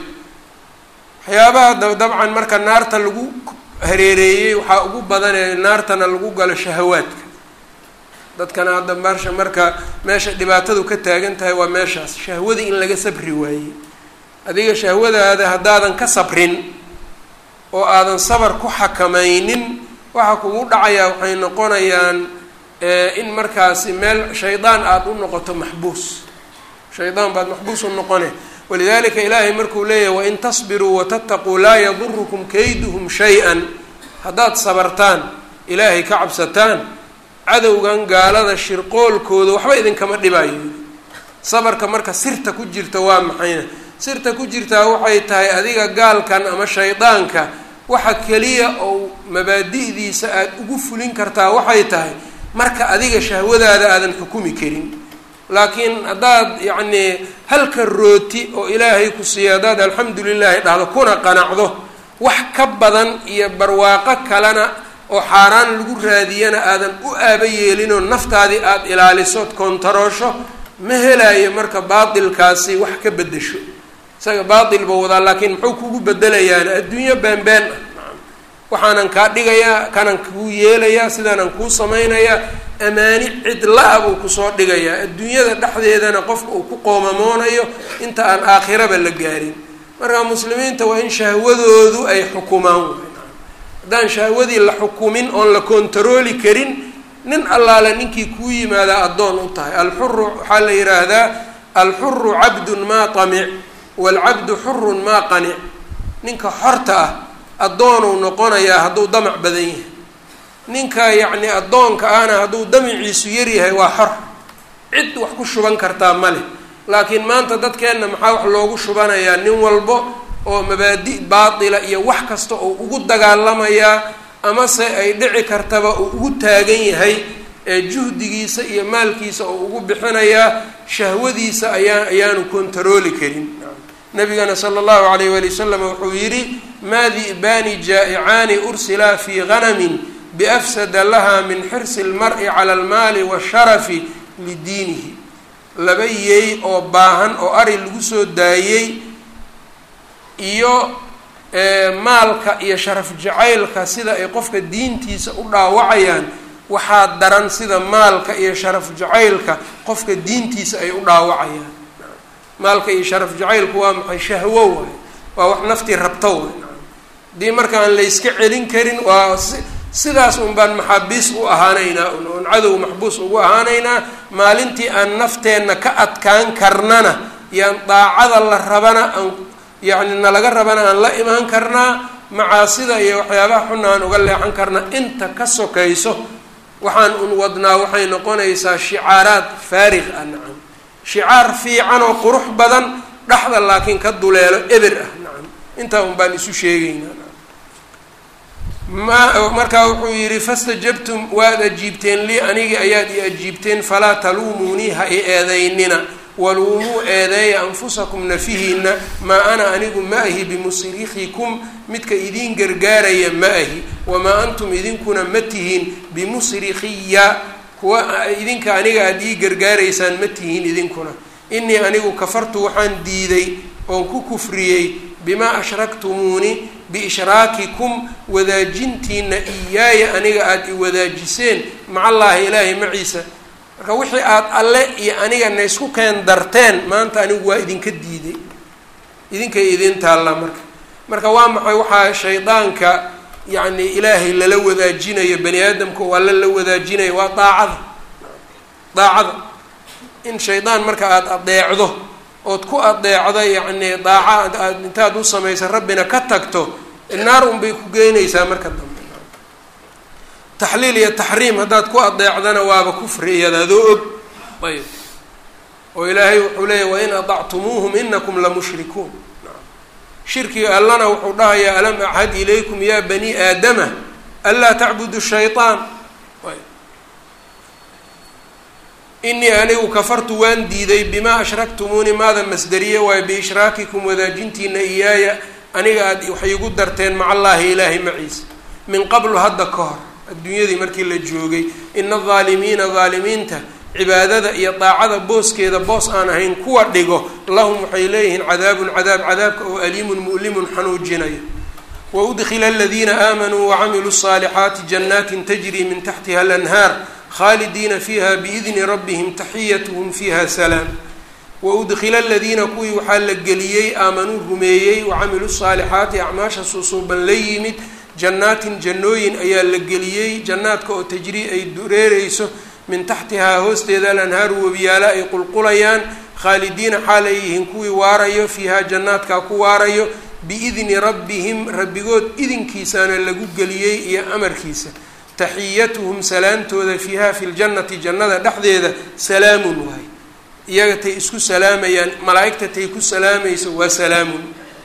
waxyaabaha dabcan marka naarta lagu hareereeyey waxaa ugu badanee naartana lagu galo shahawaadka dadkana hadda marsha marka meesha dhibaatadu ka taagan tahay waa meeshaas shahwadii in laga sabri waayey adiga shahwadaada haddaadan ka sabrin oo aadan sabar ku xakamaynin waxa kugu dhacayaa waxay noqonayaan in markaasi meel shaydaan aada u noqoto maxbuus shaydaan baad maxbuus u noqone walidalika ilaahay markuu leeyahay wain tasbiruu watataquu laa yadurukum kayduhum shay-an haddaad sabartaan ilaahay ka cabsataan cadowgan gaalada shirqoolkooda waxba idinkama dhibayo sabarka marka sirta ku jirta waa maxayna sirta ku jirtaa waxay tahay adiga gaalkan ama shaydaanka waxa keliya oo mabaadi'diisa aada ugu fulin kartaa waxay tahay marka adiga shahwadaada aadan xukumi karin laakiin haddaad yacnii halka rooti oo ilaahay ku siiya haddaad alxamdu lilaahi dhahdo kuna qanacdo wax ka badan iyo barwaaqo kalena oo xaaraan lagu raadiyana aadan u aaba yeelinoo naftaadii aada ilaalisood koontaroosho ma helayo marka baatilkaasi wax ka beddesho isaga baatil buu wadaa laakiin muxuu kugu bedelayaan adduunyo beenbeen ah waxaanan kaa dhigayaa kanaan kuu yeelayaa sidaanaan kuu samaynayaa amaani cidla-a buu kusoo dhigayaa adduunyada dhexdeedana qofka uu ku qoomamoonayo inta aan aakhiraba la gaarin marka muslimiinta waa in shahwadoodu ay xukumaan haddaan shahwadii la xukumin oon la kontarooli karin nin allaale ninkii kuu yimaadaa addoon u tahay alxuru waxaa la yidhaahdaa alxuru cabdun maa tamic waalcabdu xurun maa qanic ninka xorta ah addoonuu noqonayaa hadduu damac badan yahay ninka yacni addoonka ahna hadduu damaciisu yaryahay waa xor cid wax ku shuban kartaa ma leh laakiin maanta dadkeenna maxaa wax loogu shubanayaa nin walbo oo mabaadi baatila iyo wax kasta oo ugu dagaalamayaa amase ay dhici kartaba uu ugu taagan yahay ee juhdigiisa iyo maalkiisa oo ugu bixinayaa shahwadiisa ayaa ayaanu kontarooli karin nabigana sala allahu alayh wali wasalam wuxuu yidhi maa di'baani jaa'icaani ursilaa fii ganamin biafsada laha min xirsi lmari cala almaali waasharafi lidiinihi laba yeey oo baahan oo ari lagu soo daayey iyo maalka iyo sharaf jacaylka sida ay qofka diintiisa u dhaawacayaan waxaa daran sida maalka iyo sharaf jacaylka qofka diintiisa ay u dhaawacayaan maalka iyo sharaf jacaylku waa maxay shahwo waay waa wax naftii rabto waay haddii marka aan la yska celin karin waa sidaas un baan maxaabiis u ahaanaynaa oon cadow maxbuus ugu ahaanaynaa maalintii aan nafteenna ka adkaan karnana yaan daacada la rabana aan yacni nalaga rabana aan la imaan karnaa macaasida iyo waxyaabaha xuna aan uga leexan karnaa inta ka sokayso waxaan un wadnaa waxay noqonaysaa shicaaraad faarig ah nacam shicaar fiican oo qurux badan dhexda laakiin ka duleelo eber ah nacam intaa un baan isu sheegaynaa ma markaa wuxuu yidhi fastajabtum waad ajiibteen lii anigii ayaad i ajiibteen falaa taluumuunii ha i eedaynina waluumuu eedeeya anfusakum nafihiina maa ana anigu ma ahi bimusrikikum midka idiin gargaaraya ma ahi wamaa antum idinkuna ma tihiin bimusrikiya kuwa idinka aniga aada ii gargaaraysaan ma tihiin idinkuna inii anigu kafartu waxaan diiday oon ku kufriyey bimaa ashraktumuuni biishraakikum wadaajintiina iyaaya aniga aada i wadaajiseen macallaahi ilaahay maciisa marka wixii aada alle iyo aniga na isku keen darteen maanta anigu waa idinka diiday idinkay idin taallaa marka marka waa maxay waxaa shaydaanka yacni ilaahay lala wadaajinayo bani aadamka oo alle la wadaajinayo waa daacada daacada in shaydaan marka aada adeecdo ood ku adeecdo yacni daaca aad intaad u samaysa rabbina ka tagto naar unbay ku geynaysaa marka dambe taxliil iyo taxriim haddaad ku adeecdana waaba kufri iyada adoo og ayb oo ilaahay wuxuu leeyahy wain adactumuuhum inakum lamushrikuun shirkiga allana wuxuu dhahayaa alam achad ilaykum ya bani aadama anlaa tacbudu shayطaan inii anigu kafartu waan diiday bimaa ashraktumuuni maada masderiye waayo biishraakikum wadaajintiina iyaaya aniga aad waxay igu darteen maca allaahi ilaahay maciisa min qablu hadda ka hor adduunyadii markii la joogay ina adaalimiina daalimiinta cibaadada iyo daacada booskeeda boos aan ahayn kuwa dhigo lahum waxay leeyihiin cadaabun cadaab cadaabka oo aliimun mu'limun xanuujinayo waudkila aladiina aamanuu wacamiluu الصaalixaati janaatin tajri min taxtiha alanhaar khaalidiina fiiha biidni rabbihim taxiyatuhum fiiha salaam waudkila aladiina kuwii waxaa la geliyey aamanuu rumeeyey wacamiluu الصaalixaati acmaasha susuuban la yimid jannaatin jannooyin ayaa la geliyey jannaadka oo tajrii ay dureereyso min taxtihaa hoosteeda alanhaaru webiyaala ay qulqulayaan khaalidiina xaal ay yihiin kuwii waarayo fiihaa jannaadkaa ku waarayo biidni rabbihim rabbigood idinkiisaana lagu geliyey iyo amarkiisa taxiyatuhum salaantooda fiiha fi ljannati jannada dhexdeeda salaamun waay iyaga tay isku salaamayaan malaa-igta tay ku salaamayso waa salaamun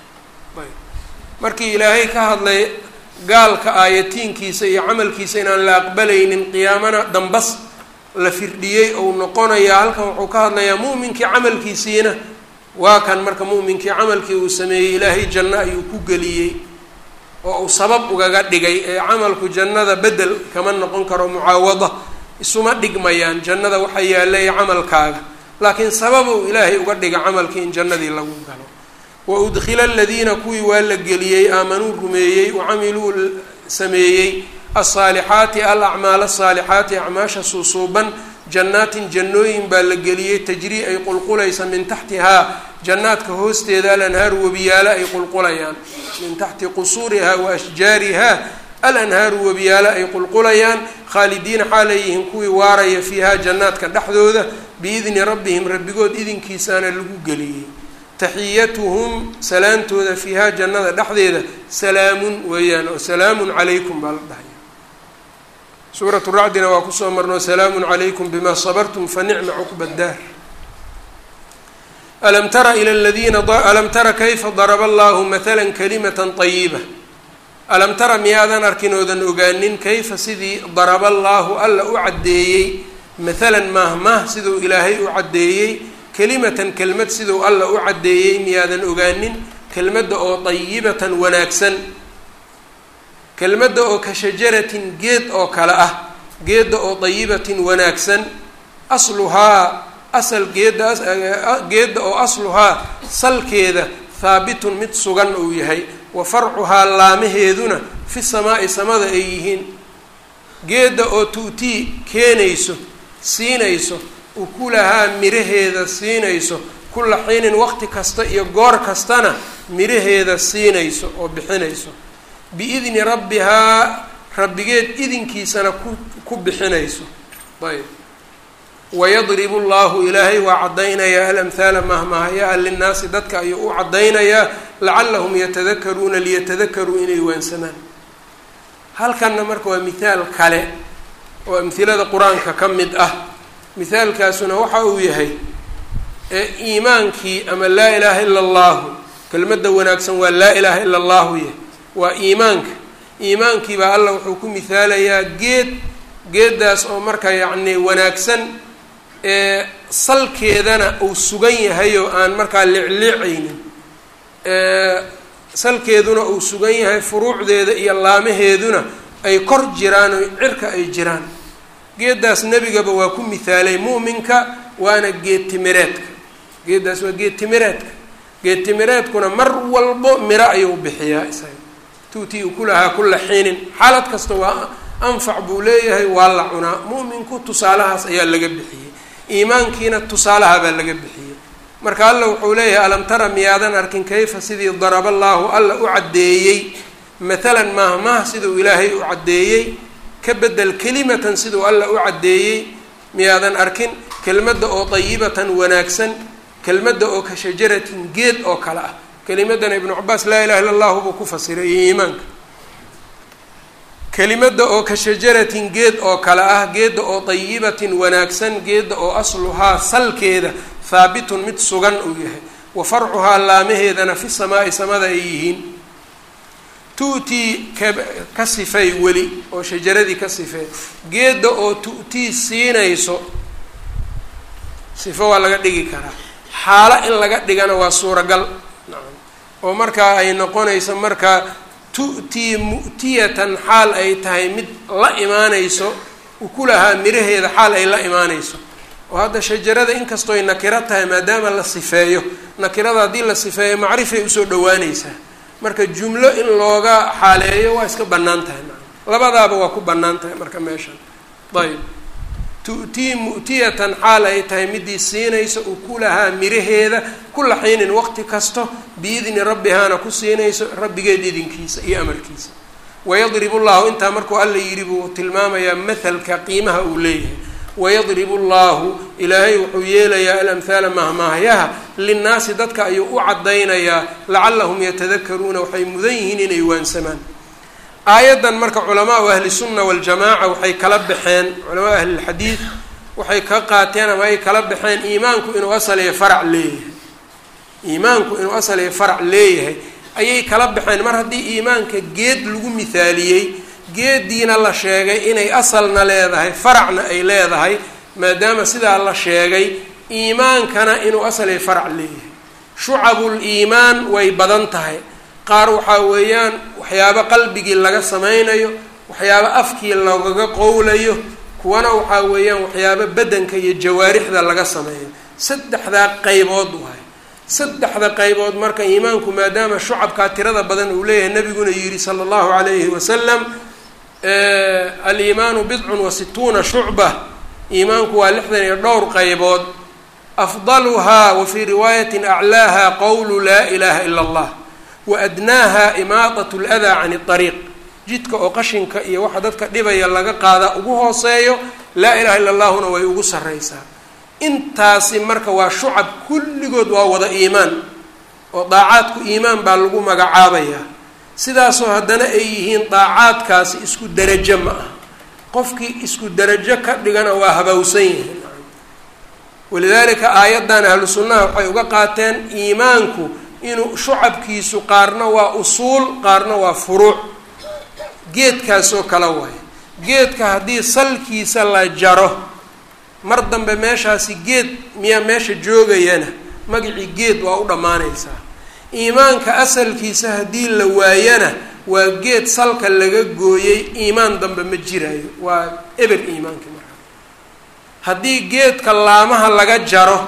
markii ilaahay ka hadlay gaalka aayatiinkiisa iyo camalkiisa inaan la aqbalaynin qiyaamana dambas la firdhiyey ou noqonayaa halkan wuxuu ka hadlayaa mu'minkii camalkiisiina waa kan marka mu'minkii camalkii uu sameeyey ilaahay janno ayuu ku geliyey oo uu sabab ugaga dhigay ee camalku jannada bedel kama noqon karo mucaawada isuma dhigmayaan jannada waxa yaalaya camalkaaga laakiin sababuu ilaahay uga dhiga camalkii in jannadii lagu galo waudkila aladiina kuwii waa la geliyey aamanuu rumeeyey wacamiluu sameeyey alsaalixaati alacmaal asaalixaati acmaasha suusuuban jannaatin jannooyin baa la geliyey tajrii ay qulqulaysa min taxtihaa jannaadka hoosteeda alanhaaru webiyaalo ay qulqulayaan min taxti qusuurihaa wa ashjaarihaa alanhaaru webiyaalo ay qulqulayaan khaalidiina xaalayihiin kuwii waaraya fiihaa jannaadka dhexdooda biidni rabbihim rabbigood idinkiisaana lagu geliyey taxiyatuhum salaantooda fiihaa jannada dhexdeeda salaamun weeyaan oo salaamun calaykum baa la dhahaya suuratu racdina waa kusoo marno salaamun calaykum bima sabartum fa nicma cuqba daar alam tara ila ladiina alam tara kayfa daraba allahu matala kalimata طayiba alam tara miyaadan arkin oodan ogaanin kayfa sidii daraba allaahu alla u caddeeyey mathalan maahmaah siduu ilaahay u caddeeyey kelimatan kelmad siduu alla u caddeeyey miyaadan ogaanin kelmadda oo dayibatan wanaagsan kelmadda oo ka shajaratin geed oo kale ah geedda oo dayibatin wanaagsan asluhaa asal geedda geedda oo asluhaa salkeeda haabitun mid sugan uu yahay wa farcuhaa laamaheeduna fi samaa'i samada ay yihiin geedda oo tu'tii keenayso siinayso ukulahaa miraheeda siinayso kulla xiinin waqti kasta iyo goor kastana miraheeda siinayso oo bixinayso biidni rabbihaa rabbigeed idinkiisana ku ku bixinayso ayb wayadribu llahu ilaahay waa caddaynayaa alamhaala mahmahaya-a linnaasi dadka ayuu u caddaynayaa lacallahum yatadakaruuna liyatadakaruu inay waansamaan halkanna marka waa mithaal kale oo amhilada qur-aanka ka mid ah mithaalkaasuna waxa uu yahay iimaankii ama laa ilaaha ila allahu kelmadda wanaagsan waa laa ilaaha ila allahu yahay waa iimaanka iimaankii baa allah wuxuu ku mithaalayaa geed geeddaas oo marka yacni wanaagsan ee salkeedana uu sugan yahay oo aan markaa licliicaynin salkeeduna uu sugan yahay furuucdeeda iyo laamaheeduna ay kor jiraan oo cirka ay jiraan geeddaas nebigaba waa ku mithaalay muuminka waana geed timireedka geeddaas waa geed timireedka geed timireedkuna mar walbo miro ayuu bixiyaa isaga tuutii ukulahaa kulla xiinin xaalad kasta waa anfac buu leeyahay waa la cunaa mu'minku tusaalahaas ayaa laga bixiyey iimaankiina tusaalaha baa laga bixiyey marka alla wuxuu leeyahay alam tara miyaadan arkin kayfa sidii daraba allaahu alla u caddeeyey mathalan maahmaah siduu ilaahay u caddeeyey ka bedel kelimatan siduu alla u caddeeyey miyaadan arkin kelmadda oo dayibatan wanaagsan kelmadda oo ka shajaratin geed oo kale ah kelimadana ibnu cabaas laa ilaha illa allahu buu ku fasiray iyo iimaanka kelimadda oo ka shajaratin geed oo kale ah geedda oo dayibatin wanaagsan geedda oo asluhaa salkeeda haabitun mid sugan uu yahay wa farcuhaa laamaheedana fi samaa'i samada ay yihiin tu'tii ka ka sifay weli oo shajaradii ka sifee geedda oo tu'tii siinayso sifo waa laga dhigi karaa xaalo in laga dhigana waa suuragal nacam oo markaa ay noqonayso markaa tu'tii mu'tiyatan xaal ay tahay mid la imaanayso ukulahaa miraheeda xaal ay la imaanayso oo hadda shajarada inkastooy nakiro tahay maadaama la sifeeyo nakirada haddii la sifeeyo macrifay usoo dhawaanaysaa marka jumlo in looga xaaleeyo waa iska bannaan tahay nacam labadaaba waa ku bannaan tahay marka meeshan ayb tu'tii mu'tiyatan xaal ay tahay midii siinayso ukulahaa miraheeda kula xiinin waqti kasto biidni rabbihaana ku siinayso rabbigeed idinkiisa iyo amarkiisa wayadribu llahu intaa markuu alla yidhi buu tilmaamayaa mathalka qiimaha uu leeyahay wayadribu llahu ilaahay wuxuu yeelayaa alamhaala mahmaahyaha linnaasi dadka ayuu u caddaynayaa lacallahum yatadakaruuna waxay mudan yihiin inay waansamaan aayaddan marka culamaau ahli sunna waljamaaca waxay kala baxeen culamaau ahlilxadiid waxay ka qaateen ama ay kala baxeen iimaanku inuu asal iyo farac leeyahay iimaanku inuu asal iyo farac leeyahay ayay kala baxeen mar haddii iimaanka geed lagu mithaaliyey geeddiina la sheegay inay asalna leedahay faracna ay leedahay maadaama sidaa la sheegay iimaankana inuu asal iyo farac leeyahay shucabul iimaan way badan tahay qaar waxaa weeyaan waxyaabo qalbigii laga sameynayo waxyaabo afkii lagaga qowlayo kuwana waxaa weeyaan waxyaabo badanka iyo jawaarixda laga sameeyo saddexdaa qaybood waay saddexda qaybood marka iimaanku maadaama shucabkaa tirada badan uu leeyahay nabiguna yidhi sala allahu calayhi wasalam aliimaanu bidcun wa situuna shucba iimaanku waa lixdan iyo dhowr qaybood afdaluhaa wa fii riwaayatin aclaaha qowlu laa ilaaha ila allah waadnaaha imaadat ladaa can اطariiq jidka oo qashinka iyo waxa dadka dhibaya laga qaada ugu hooseeyo laa ilaha illa allahuna way ugu sarreysaa intaasi marka waa shucab kulligood waa wada iimaan oo daacaadku iimaan baa lagu magacaabayaa sidaasoo haddana ay yihiin daacaadkaasi isku derajo ma aha qofkii isku darajo ka dhigana waa habowsan yihiin walidaalika aayaddan ahlu sunnaha waxay uga qaateen iimaanku inuu shucabkiisu qaarna waa usuul qaarna waa furuuc geedkaasoo kale waaye geedka haddii salkiisa la jaro mar dambe meeshaasi geed miyaa meesha joogayana magacii geed waa u dhammaanaysaa iimaanka asalkiisa haddii la waayana waa geed salka laga gooyey iimaan dambe ma jiraayo waa eber iimaanka markaa haddii geedka laamaha laga jaro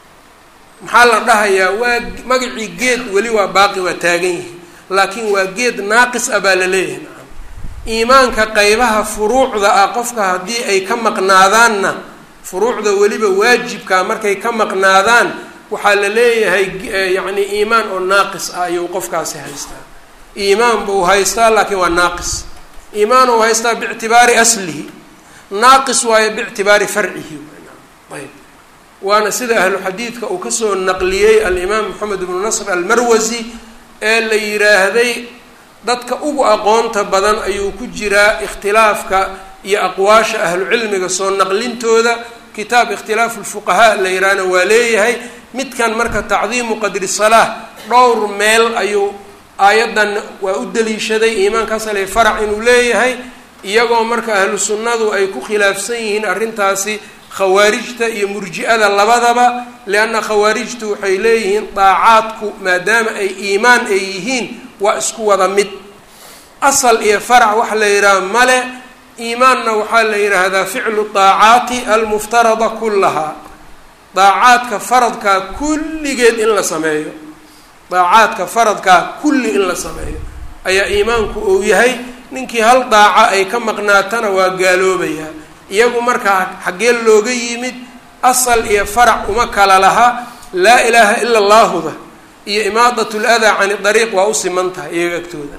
maxaa la dhahayaa waa magacii geed weli waa baaqi waa taagan yihi laakiin waa geed naaqis ah baa la leeyahay nacam iimaanka qeybaha furuucda ah qofka haddii ay ka maqnaadaanna furuucda weliba waajibkaa markay ka maqnaadaan waxaa la leeyahay yacni iimaan oo naaqis ah ayuu qofkaasi haystaa iimaan buu haystaa laakiin waa naaqis iimaan uu haystaa biictibaari aslihi naaqis waayo biictibaari farcihi ayb waana sida ahlu xadiidka uu kasoo naqliyey alimaam moxamed ibnu nasr almarwasi ee la yidhaahday dadka ugu aqoonta badan ayuu ku jiraa ikhtilaafka iyo aqwaasha ahlucilmiga soo naqlintooda kitaab ikhtilaafu lfuqahaa la yidhaahna waa leeyahay midkan marka tacdiimu qadri salaah dhowr meel ayuu aayaddan waa u daliishaday iimaankaas ale farac inuu leeyahay iyagoo marka ahlu sunnadu ay ku khilaafsan yihiin arrintaasi khawaarijta iyo murji-ada labadaba lianna khawaarijtu waxay leeyihiin daacaadku maadaama ay iimaan ay yihiin waa isku wada mid asal iyo farac waxa la yidhaha male iimaanna waxaa la yidhaahdaa ficlu daacaati almuftarada kullahaa daacaadka faradkaa kulligeed in la sameeyo daacaadka faradkaa kulli in la sameeyo ayaa iimaanku uu yahay ninkii hal daaca ay ka maqnaatana waa gaaloobayaa iyagu markaa xaggee looga yimid asal iyo farac uma kala laha laa ilaaha ila allaahuda iyo imaadat ladaa cani dariiq waa u siman tahay iyaga agtooda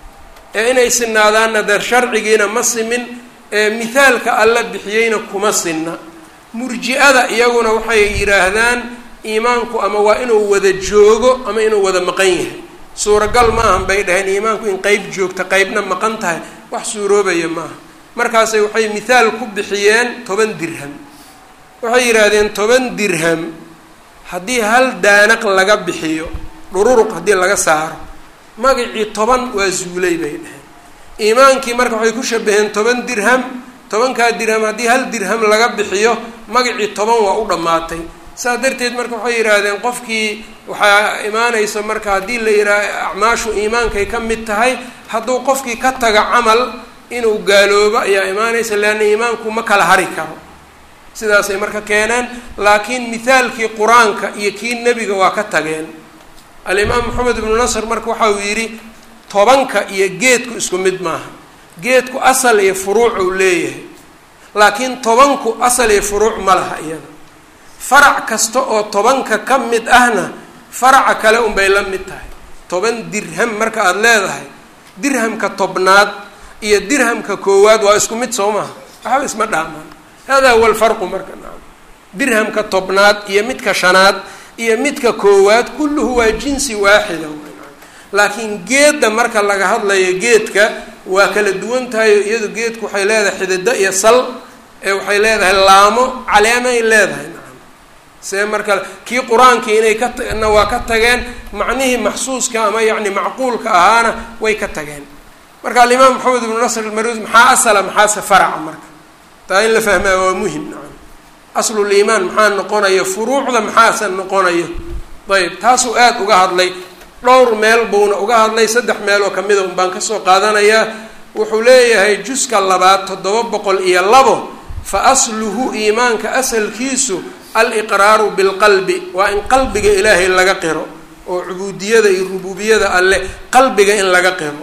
ee inay sinaadaanna deer sharcigiina ma simin ee mithaalka alla bixiyeyna kuma sinna murji-ada iyaguna waxay yidhaahdaan iimaanku ama waa inuu wada joogo ama inuu wada maqan yahay suuragal maahan bay dhaheen iimaanku in qeyb joogta qeybna maqan tahay wax suuroobaya maaha markaasay waxay mithaal ku bixiyeen toban dirham waxay yidhaahdeen toban dirham haddii hal daanaq laga bixiyo dhururuq haddii laga saaro magacii toban waa zuulay bay dhaheen iimaankii marka waxay ku shabaheen toban dirham tobankaa dirham haddii hal dirham laga bixiyo magacii toban waa u dhammaatay saas darteed marka waxay yidhaahdeen qofkii waxaa imaanaysa marka haddii la yidhaah acmaashu iimaankay ka mid tahay hadduu qofkii ka taga camal inuu gaaloobo ayaa imaanaysa leanna iimaanku ma kala hari karo sidaasay marka keeneen laakiin mithaalkii qur-aanka iyo kii nebiga waa ka tageen alimaam maxamed ibnu nasr marka waxa uu yidhi tobanka iyo geedku isku mid maaha geedku asal iyo furuuc uu leeyahay laakiin tobanku asal iyo furuuc ma laha iyada farac kasta oo tobanka ka mid ahna faraca kale unbay la mid tahay toban dirham marka aada leedahay dirhamka tobnaad iyo dirhamka koowaad waa isku mid soo maha waxba isma dhaamaan hada huwa alfarqu marka naam dirhamka tobnaad iyo midka shanaad iyo midka koowaad kulluhu waa jinsi waaxida laakiin geedda marka laga hadlayo geedka waa kala duwan tahay iyadu geedku waxay leedahay xidido iyo sal ee waxay leedahay laamo caleemay leedahay nacam see marka kii qur-aankii inay ka na waa ka tageen macnihii maxsuuska ama yacni macquulka ahaana way ka tageen marka alimaam maxamed ibnu nasr almarus maxaa asala maxaase faraca marka taa in la fahmaa waa muhim nacam asluliimaan maxaa noqonayo furuucda maxaase noqonayo ayb taasuu aada uga hadlay dhowr meel buuna uga hadlay saddex meel oo kamida un baan kasoo qaadanayaa wuxuu leeyahay juska labaad toddoba boqol iyo labo fa asluhu iimaanka asalkiisu aliqraaru bilqalbi waa in qalbiga ilaahay laga qiro oo cubuudiyada iyo rububiyada alleh qalbiga in laga qiro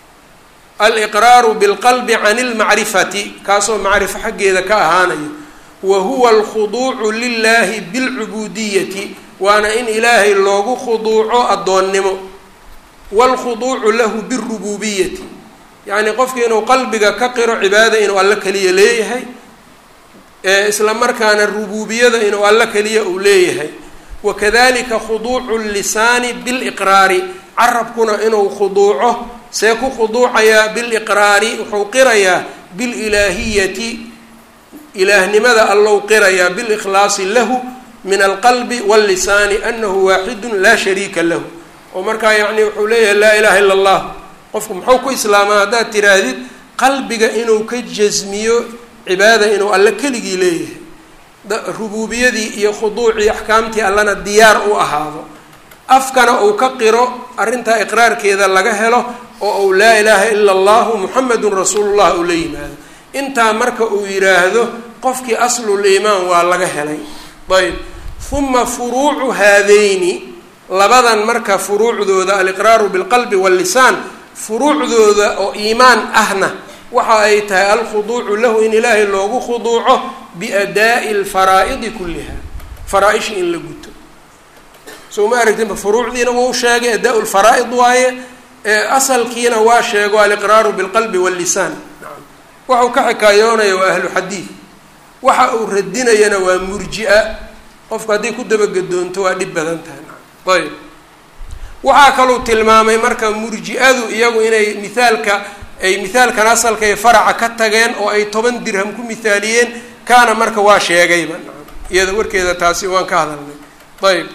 aliqraaru bilqalbi can ilmacrifati kaasoo macrifo xaggeeda ka ahaanayo wa huwa alkhuduucu lilahi bilcubuudiyati waana in ilaahay loogu khuduuco addoonnimo waalkhuduucu lahu birububiyati yacnii qofki inuu qalbiga ka qiro cibaada inuu alla keliya leeyahay isla markaana rububiyada inuu alla keliya uu leeyahay wakadalika khuduucu lisaani biliqraari carabkuna inuu khuduuco see ku khuduucayaa biliqraari wuxuu qirayaa bililaahiyati ilaahnimada allow qirayaa bilikhlaasi lahu min alqalbi wallisaani anahu waaxidun laa shariika lahu oo markaa yacni wuxuu leeyahay laa ilaha illa allah qofku muxuu ku islaamaa haddaad tiraahdid qalbiga inuu ka jasmiyo cibaada inuu alle keligii leeyahay rubuubiyadii iyo khuduucii axkaamtii allana diyaar u ahaado afkana uu ka qiro arrintaa iqraarkeeda laga helo oo uu laa ilaaha ila allahu muxamedun rasuulullah uu la yimaado intaa marka uu yidhaahdo qofkii aslul iimaan waa laga helay ayb huma furuucu haadayni labadan marka furuucdooda aliqraaru bilqalbi wallisaan furuucdooda oo iimaan ahna waxa ay tahay alkhuduucu lahu in ilaahay loogu khuduuco biadaa'i alfaraa'idi kulliha faraa-isha in la guto soo ma aragtinba furuucdiina wuu sheegay adaa lfaraa'id waaye asalkiina waa sheego aliqraaru bilqalbi wallisaan waxau ka xikaayoonaya waa ahlu xadiid waxa uu radinayana waa murji-a qofku hadday ku dabagedoonto waa dhib badan tahay ayb waxaa kaluu tilmaamay marka murji-adu iyagu inay mithaalka ay mithaalkan asalka ee faraca ka tageen oo ay toban dirham ku mithaaliyeen kaana marka waa sheegayba iyada warkeeda taasi waan ka hadalnay ayb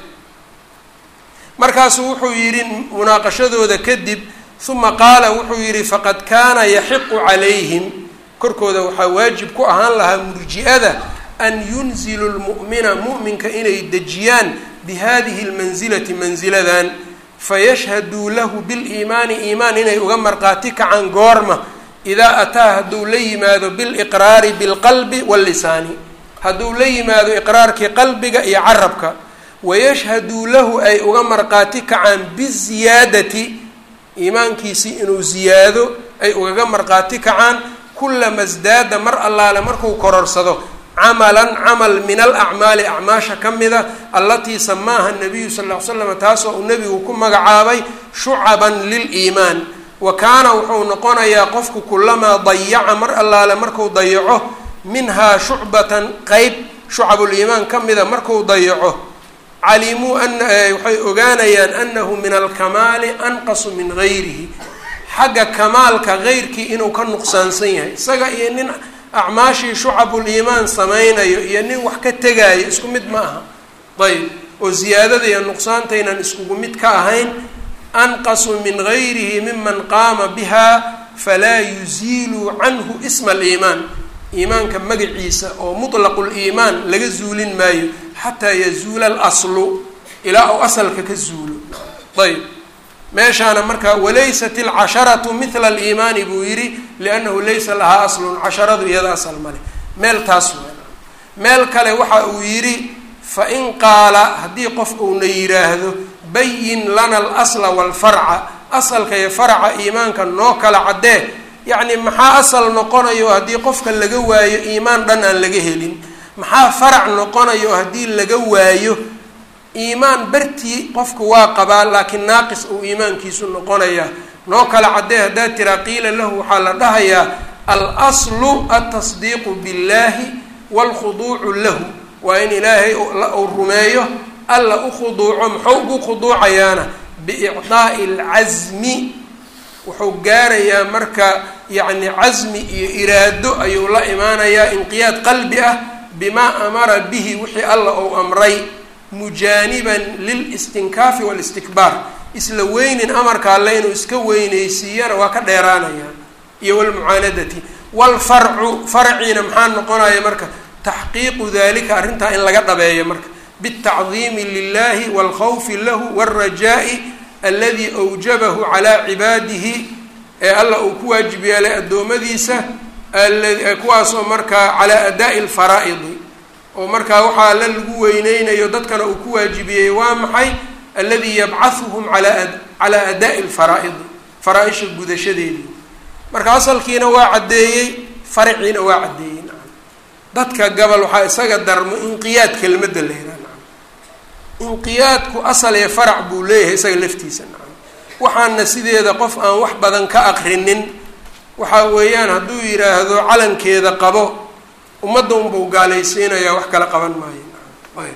markaasuu wuxuu yidhi munaaqashadooda kadib uma qaala wuxuu yidhi faqad kaana yaxiqu calayhim korkooda waxaa waajib ku ahaan lahaa murji-ada an yunzilu lmu'mina mu'minka inay dejiyaan bihadihi lmansilati mansiladan fayashhaduu lahu biliimaani iimaan inay uga marqaati kacaan goorma idaa ataa hadduu la yimaado biliqraari bilqalbi wallisaani hadduu la yimaado iqraarkii qalbiga iyo carabka wayashhaduu lahu ay uga marqaati kacaan biziyaadati iimaankiisii inuu ziyaado ay ugaga marqaati kacaan kulama sdaada mar allaale markuu kororsado camalan camal min alacmaali acmaasha ka mida allatii samaaha nabiyu sal ll ly slam taasoo uu nebigu ku magacaabay shucaban liliimaan wa kaana wuxuu noqonayaa qofku kulamaa dayaca mar allaale marku dayaco minhaa shucbatan qeyb shucabuliimaan ka mida marku dayaco calimuu ana waxay ogaanayaan anahu min alkamaali anqasu min gayrihi xagga kamaalka geyrkii inuu ka nuqsaansan yahay isaga iyo nin acmaashii shucabuliimaan samaynayo iyo nin wax ka tegaayo isku mid ma aha ayb oo ziyaadada iyo nuqsaantaynan iskugu mid ka ahayn anqasu min gayrihi miman qaama biha falaa yuziiluu canhu isma aliimaan iimaanka magaciisa oo mutlaqu liimaan laga zuulin maayo xataa yazuula alaslu ilaa uu asalka ka zuulo ayb meeshaana marka walaysat alcasharatu mithla aliimaani buu yidhi liannahu laysa lahaa aslun casharadu iyada asal male meel taas w meel kale waxa uu yidhi fain qaala haddii qof uuna yidhaahdo bayin lana alasla walfarca asalka iyo faraca iimaanka noo kala caddee yacni maxaa asal noqonayo haddii qofka laga waayo iimaan dhan aan laga helin maxaa farac noqonayo haddii laga waayo iimaan bartii qofku waa qabaa laakiin naaqis uu iimaankiisu noqonaya noo kala caddee haddaad tiraa qiila lahu waxaa la dhahayaa alslu altasdiiqu biاllahi wاlkhuduucu lahu waa in ilaahay uu rumeeyo alla u khuduuco muxuu ugu khuduucayaana biicdaa'i alcasmi wuxuu gaarayaa marka yacni casmi iyo iraado ayuu la imaanayaa inqiyaad qalbi ah bimaa amara bihi wixii alla uu amray mujaaniban lilistinkaafi walistikbaar isla weynin amarka alle inuu iska weyneysiiyana waa ka dheeraanaya iyo walmucaanadati walfarcu farciina maxaa noqonaya marka taxqiiqu dalika arrintaa in laga dhabeeyo marka biاltacdiimi lilahi wاlkhawfi lahu wاlrajaa'i aladi awjabahu calaa cibaadihi ee alla uu ku waajib yeelay addoommadiisa kuwaasoo markaa calaa adaa'i alfaraa'idi oo markaa waxaa alla lagu weyneynayo dadkana uu ku waajibiyey waa maxay aladi yabcahuhum alaa calaa adaa'i alfaraa'idi faraa-isha gudashadeedii marka asalkiina waa caddeeyey faraciina waa caddeeyey nacam dadka gabal waxaa isaga darmo inqiyaad kelmadda la yidhaha nacam inqiyaadku asal ee farac buu leeyahay isaga laftiisa nacam waxaana sideeda qof aan wax badan ka aqrinin waxaa weeyaan hadduu yidhaahdo calankeeda qabo ummadda unbau gaalaysiinayaa wax kala qaban maayo ayb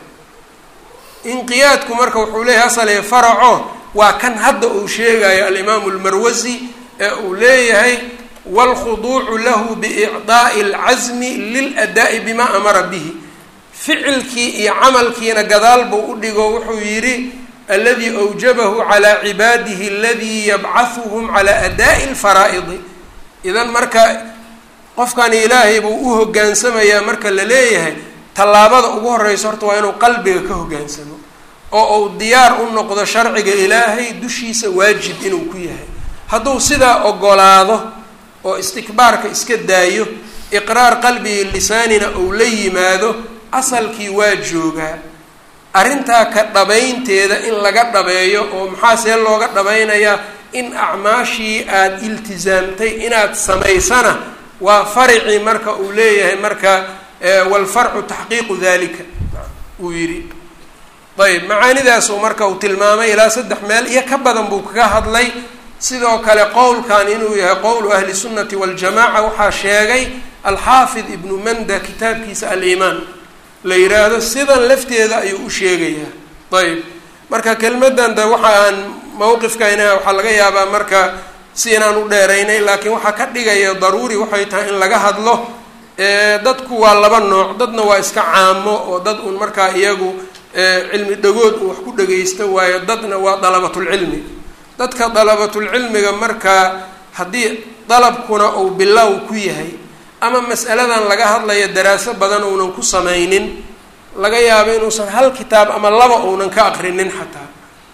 inqiyaadku marka wuxuu leeyahay asal ee faraco waa kan hadda uu sheegayo alimaamu almarwasi ee uu leeyahay wاlkhuduucu lahu biicdaa'i اlcasmi liladaa'i bima amara bihi ficilkii iyo camalkiina gadaal buu u dhigo wuxuu yidhi aladii awjabahu calaa cibaadihi aladii yabcahuhum calaa adaa'i اlfaraa'idi idan marka qofkani ilaahay buu u hogaansamayaa marka la leeyahay tallaabada ugu horeysa horta waa inuu qalbiga ka hogaansamo oo uu diyaar u noqdo sharciga ilaahay dushiisa waajib inuu ku yahay hadduu sidaa ogolaado oo istikbaarka iska daayo iqraar qalbigi lisaanina uu la yimaado asalkii waa joogaa arrintaa ka dhabaynteeda in laga dhabeeyo oo maxaa see looga dhabaynayaa in acmaashii aada iltisaamtay inaad samaysana waa faricii marka uu leeyahay marka walfarcu taxqiiqu dalika uu yidhi ayb macaanidaasuu marka uu tilmaamay ilaa saddex meel iyo ka badan buu kaga hadlay sidoo kale qowlkan inuu yahay qowlu ahli sunnati waljamaca waxaa sheegay alxaafid ibnu manda kitaabkiisa aliimaan la yiraahdo sidan lafteeda ayuu u sheegayaa ayb marka kelmadan de waxa aan mawqifkayna waxaa laga yaabaa marka si inaan u dheeraynay laakiin waxaa ka dhigaya daruuri waxay tahay in laga hadlo dadku waa laba nooc dadna waa iska caamo oo dad un markaa iyagu cilmi dhagood un wax ku dhagaysta waayo dadna waa dalabatulcilmi dadka dalabatulcilmiga markaa haddii dalabkuna uu bilow ku yahay ama mas'aladan laga hadlayo daraaso badan uunan ku samaynin laga yaabo inuusan hal kitaab ama laba uunan ka aqrinin xataa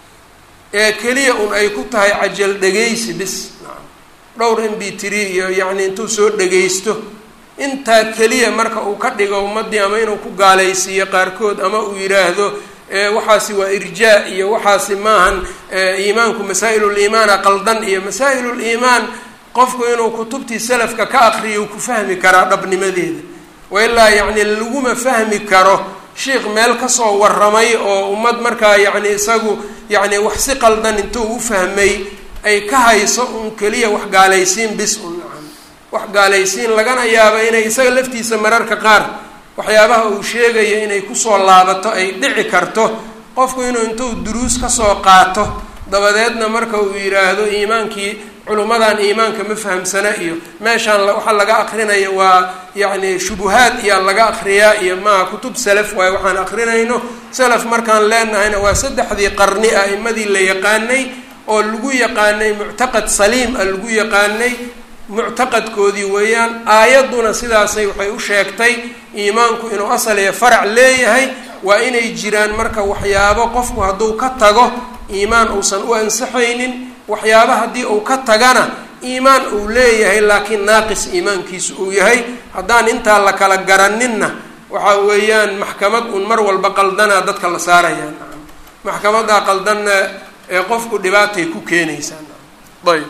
ee keliya un ay ku tahay cajal dhegaysi bis dhowr m b three iyo yacni intuu soo dhagaysto intaa keliya marka uu ka dhigo ummadii ama inuu ku gaalaysiiyo qaarkood ama uu yidhaahdo waxaasi waa irjaa iyo waxaasi maahan iimaanku masaa-il liimaana qaldan iyo masaa-il liimaan qofku inuu kutubtii salafka ka aqriyo ku fahmi karaa dhabnimadeeda wailaa yacni laguma fahmi karo sheikh meel kasoo warramay oo ummad markaa yacni isagu yacni wax si qaldan intuu u fahmay ay ka hayso un keliya wax gaalaysiin bis un nacam wax gaalaysiin lagana yaabo inay isaga laftiisa mararka qaar waxyaabaha uu sheegayo inay kusoo laabato ay dhici karto qofku inuu intuu duruus kasoo qaato dabadeedna marka uu yidhaahdo iimaankii culummadan iimaanka ma fahamsana iyo meeshaan waxaa laga aqrinaya waa yacni shubuhaad iyaa laga aqriyaa iyo maaha kutub salaf waaye waxaan aqrinayno salaf markaan leenahayna waa saddexdii qarni a'imadii la yaqaanay oo lagu yaqaanay muctaqad saliim a lagu yaqaanay muctaqadkoodii weeyaan aayadduna sidaasay waxay u sheegtay iimaanku inuu asal iyo farac leeyahay waa inay jiraan marka waxyaabo qofku hadduu ka tago iimaan uusan u ansaxaynin waxyaaba haddii uu ka tagana iimaan uu leeyahay laakiin naaqis iimaankiisu uu yahay haddaan intaa la kala garaninna waxa weeyaan maxkamad un mar walba qaldanaa dadka la saaraya maxkamadaa qaldanna ee qofku dhibaatay ku keenaysaa ayb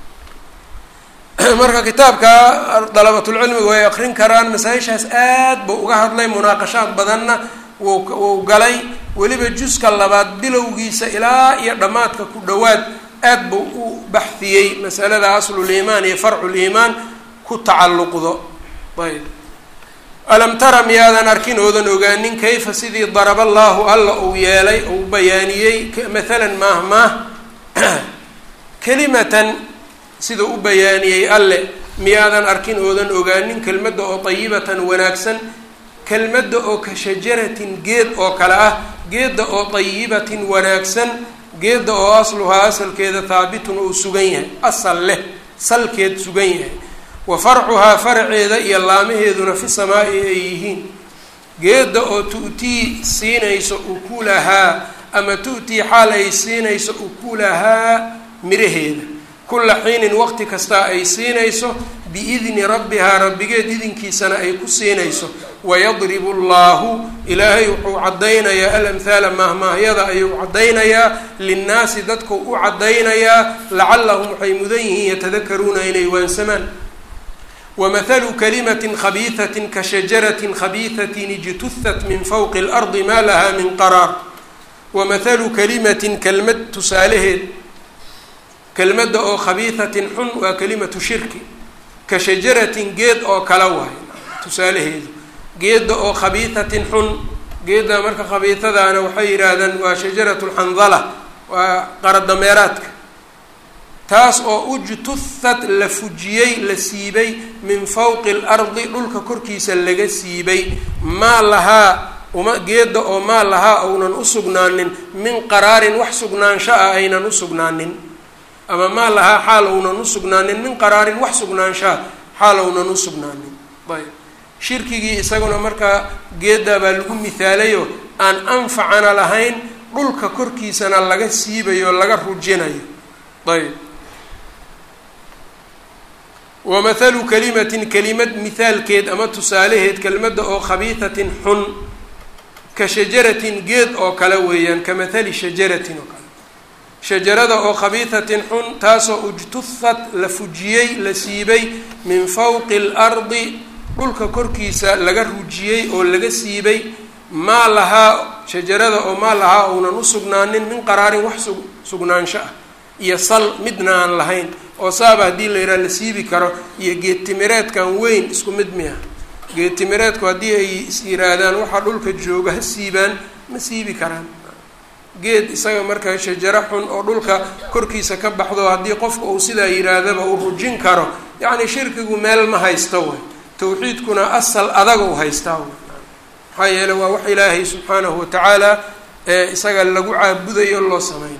marka kitaabka dalabatulcilmiga way aqrin karaan masaa-ishaas aad buu uga hadlay munaaqashaad badanna wuu wuu galay weliba juska labaad bilowgiisa ilaa iyo dhammaadka ku dhowaad aad buu u baxiyey masalada asluliimaan iyo farculiimaan ku tacalluqdo ayb alam tara miyaadan arkin oodan ogaanin kayfa sidii daraba allaahu alla uu yeelay uu bayaaniyey mathalan maah maah kelimatan sidau u bayaaniyey alle miyaadan arkin oodan ogaanin kelmadda oo dayibatan wanaagsan kelmadda oo ka shajaratin geed oo kale ah geedda oo dayibatin wanaagsan geedda oo asluhaa asalkeeda haabitun uu sugan yahay asal leh salkeed sugan yahay wa farcuhaa faraceeda iyo laamaheeduna fi samaa'i ay yihiin geedda oo tu'tii siinayso ukulahaa ama tu'tii xaal ay siinayso ukulahaa miraheeda kulla xiinin waqti kastaa ay siinayso biidni rabbihaa rabbigeed idinkiisana ay ku siinayso wayadribu allahu ilaahay wuxuu caddaynayaa alamhaala maahmaahyada ayuu caddaynayaa linnaasi dadku u caddaynayaa lacallahum waxay mudan yihiin yatadakaruuna inay waansamaan wamahalu kalimatin khabiihatin ka shajaratin khabiihatin ijtuhat min fawqi اlardi maa lahaa min qaraar wamahalu kalimatin kelmad tusaalaheed kelmadda oo khabiihatin xun waa kalimatu shirki ka shajaratin geed oo kala waayo tusaalaheedu geedda oo khabiihatin xun geedda marka khabiihadaana waxay yidhaahdaan waa shajaratu lxandala waa qaradameeraadka taas oo ujtuhat la fujiyey la siibay min fawqi اlardi dhulka korkiisa laga siibay maa lahaa uma geeda oo maa lahaa ounan usugnaanin min qaraarin wax sugnaansho ah aynan usugnaanin ama maa lahaa xaal ounan usugnaanin min qaraarin wax sugnaanshaha xaal ounan usugnaanin ayb shirkigii isaguna markaa geeddaa baa lagu mihaalayo aan anfacana lahayn dhulka korkiisana laga siibayo laga rujinayo ayb wa mathalu kalimatin kelimad mithaalkeed ama tusaalaheed kelimadda oo khabiihatin xun ka shajaratin geed oo kale weeyaan ka mathali shajaratin oo kale shajarada oo khabiihatin xun taasoo ujtuhat la fujiyey la siibay min fawqi اlardi dhulka korkiisa laga rujiyey oo laga siibay maa lahaa shajarada oo maa lahaa ounan usugnaanin min qaraarin wax su sugnaansho ah iyo sal midna aan lahayn oo saaba haddii la yidhaha la siibi karo iyo geedtimireedkan weyn isku mid miya geedtimireedku haddii ay is yiraahdaan waxaa dhulka jooga ha siibaan ma siibi karaan geed isaga marka shajaro xun oo dhulka korkiisa ka baxdo haddii qofka uu sidaa yihaahdaba uu rujin karo yacni shirkigu meel ma haysto way tawxiidkuna asal adaga u haystaa way maxaa yeele waa wax ilaahay subxaanahu watacaala ee isaga lagu caabudayo loo sameynayo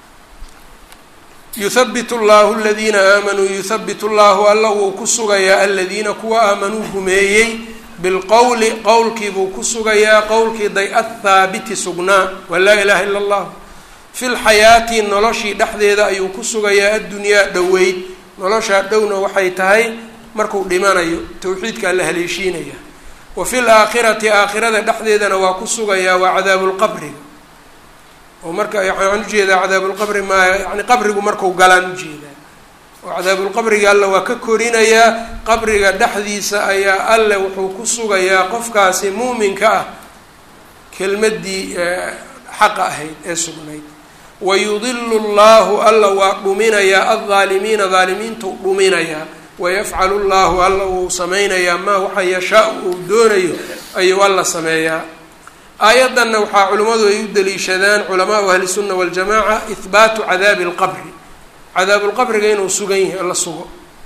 yuhabitu llahu aladiina aamanuu yuhabitu llahu alla wuu ku sugayaa aladiina kuwa aamanuu rumeeyey bilqowli qowlkiibuu ku sugayaa qowlkii day athaabiti sugnaa waa laa ilaha ila allah fi lxayaati noloshii dhexdeeda ayuu ku sugayaa addunyaa dhoweyd noloshaa dhowna waxay tahay markuu dhimanayo tawxiidkaa la haleeshiinaya wa fi laakhirati aakhirada dhexdeedana waa ku sugayaa waa cadaabulqabriga oo marka waxaan ujeedaa cadaabulqabri maa yani qabrigu marku galaan ujeedaa oo cadaabulqabriga alle waa ka korinayaa qabriga dhexdiisa ayaa alle wuxuu ku sugayaa qofkaasi muuminka ah kelmaddii xaqa ahayd ee sugnayd wayudilu llahu alla waa dhuminayaa aldaalimiina daalimiintuu dhuminayaa wayafcalu llahu alla wuu sameynayaa maa waxa yashaa uu doonayo ayuu alla sameeyaa aayaddanna waxaa culimmadu ay u daliishadaan culamaau ahlisunna waljamaca ihbaatu cadaabi lqabri cadaabulqabriga inuu sugan yahay la sugo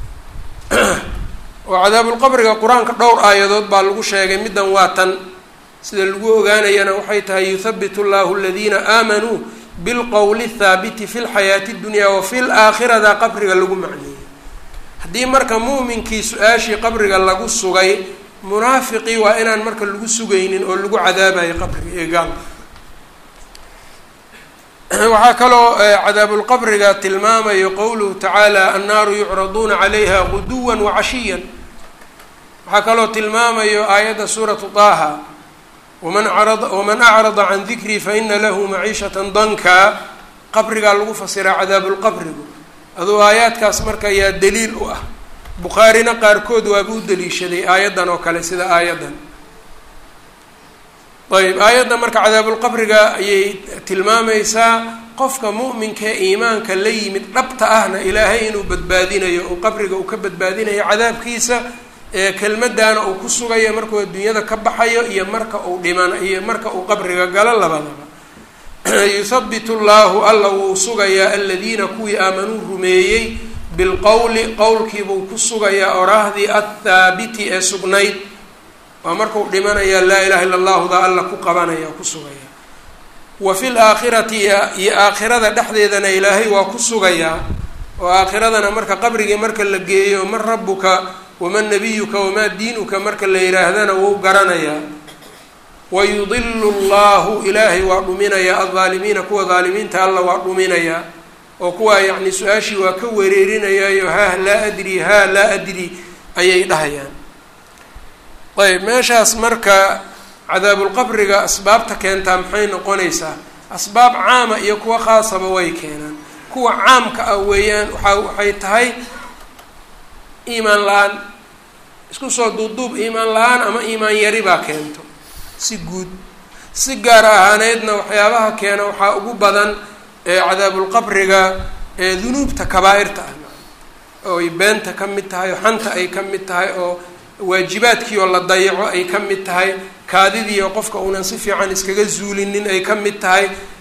oo cadaabulqabriga qur-aanka dhowr aayadood baa lagu sheegay middan waa tan sida lagu ogaanayana waxay tahay yuhabitu llahu aladiina aamanuu bilqowli thaabiti fi lxayaati dunya wa fi laakhirada qabriga lagu macneeyey haddii marka muuminkii su-aashii qabriga lagu sugay munaafiqii waa inaan marka lagu sugaynin oo lagu cadaabayo qabriga ee gaalka waxaa kaloo cadaabulqabriga tilmaamayo qowluhu tacaala annaaru yucraduuna calayha guduwa wacashiyan waxaa kaloo tilmaamayo aayadda suuratu taaha waman arada waman acrada can dikrii faina lahu maciishatan danka qabrigaa lagu fasiraa cadaabulqabrigu aduu aayaadkaas marka yaa daliil u ah bukhaarina qaarkood waaba u daliishaday aayaddan oo kale sida aayaddan ayb aayadda marka cadaabulqabriga ayay tilmaamaysaa qofka mu'minka ee iimaanka la yimid dhabta ahna ilaahay inuu badbaadinayo uu qabriga uu ka badbaadinayo cadaabkiisa ee kelmaddaana uu ku sugayo markuu adduunyada ka baxayo iyo marka uu dhiman iyo marka uu qabriga galo labadaba yuhabitu llahu alla wuu sugayaa aladiina kuwii aamanuu rumeeyey bilqowli qowlkiibuu ku sugayaa oraahdii athaabiti ee sugnayd waa markuu dhimanayaa laa ilaha illa allahuda alla ku qabanaya ku sugaya wa fi laakhirati iyo aakhirada dhexdeedana ilaahay waa ku sugayaa oo aakhiradana marka qabrigii marka la geeyo man rabuka waman nabiyuka wamaa diinuka marka la yidhaahdana wuu garanayaa wayudilu llahu ilaahay waa dhuminayaa aldaalimiina kuwa daalimiinta alla waa dhuminayaa oo kuwaa yacni su-aashii waa ka wereerinayaayo haah laa adri haa laa adri ayay dhahayaan ayb meeshaas marka cadaabulqabriga asbaabta keentaa maxay noqonaysaa asbaab caama iyo kuwa khaasaba way keenaan kuwa caamka ah weeyaan waaa waxay tahay iimaan la-aan isku soo duubduub iimaan la-aan ama iimaan yari baa keento si guud si gaar ahaaneedna waxyaabaha keena waxaa ugu badan cadaabulqabriga ee dunuubta kabaa-irta ah oo ay beenta ka mid tahay oo xanta ay ka mid tahay oo waajibaadkii oo la dayaco ay ka mid tahay kaadidii oo qofka uunan si fiican iskaga zuulinin ay ka mid tahay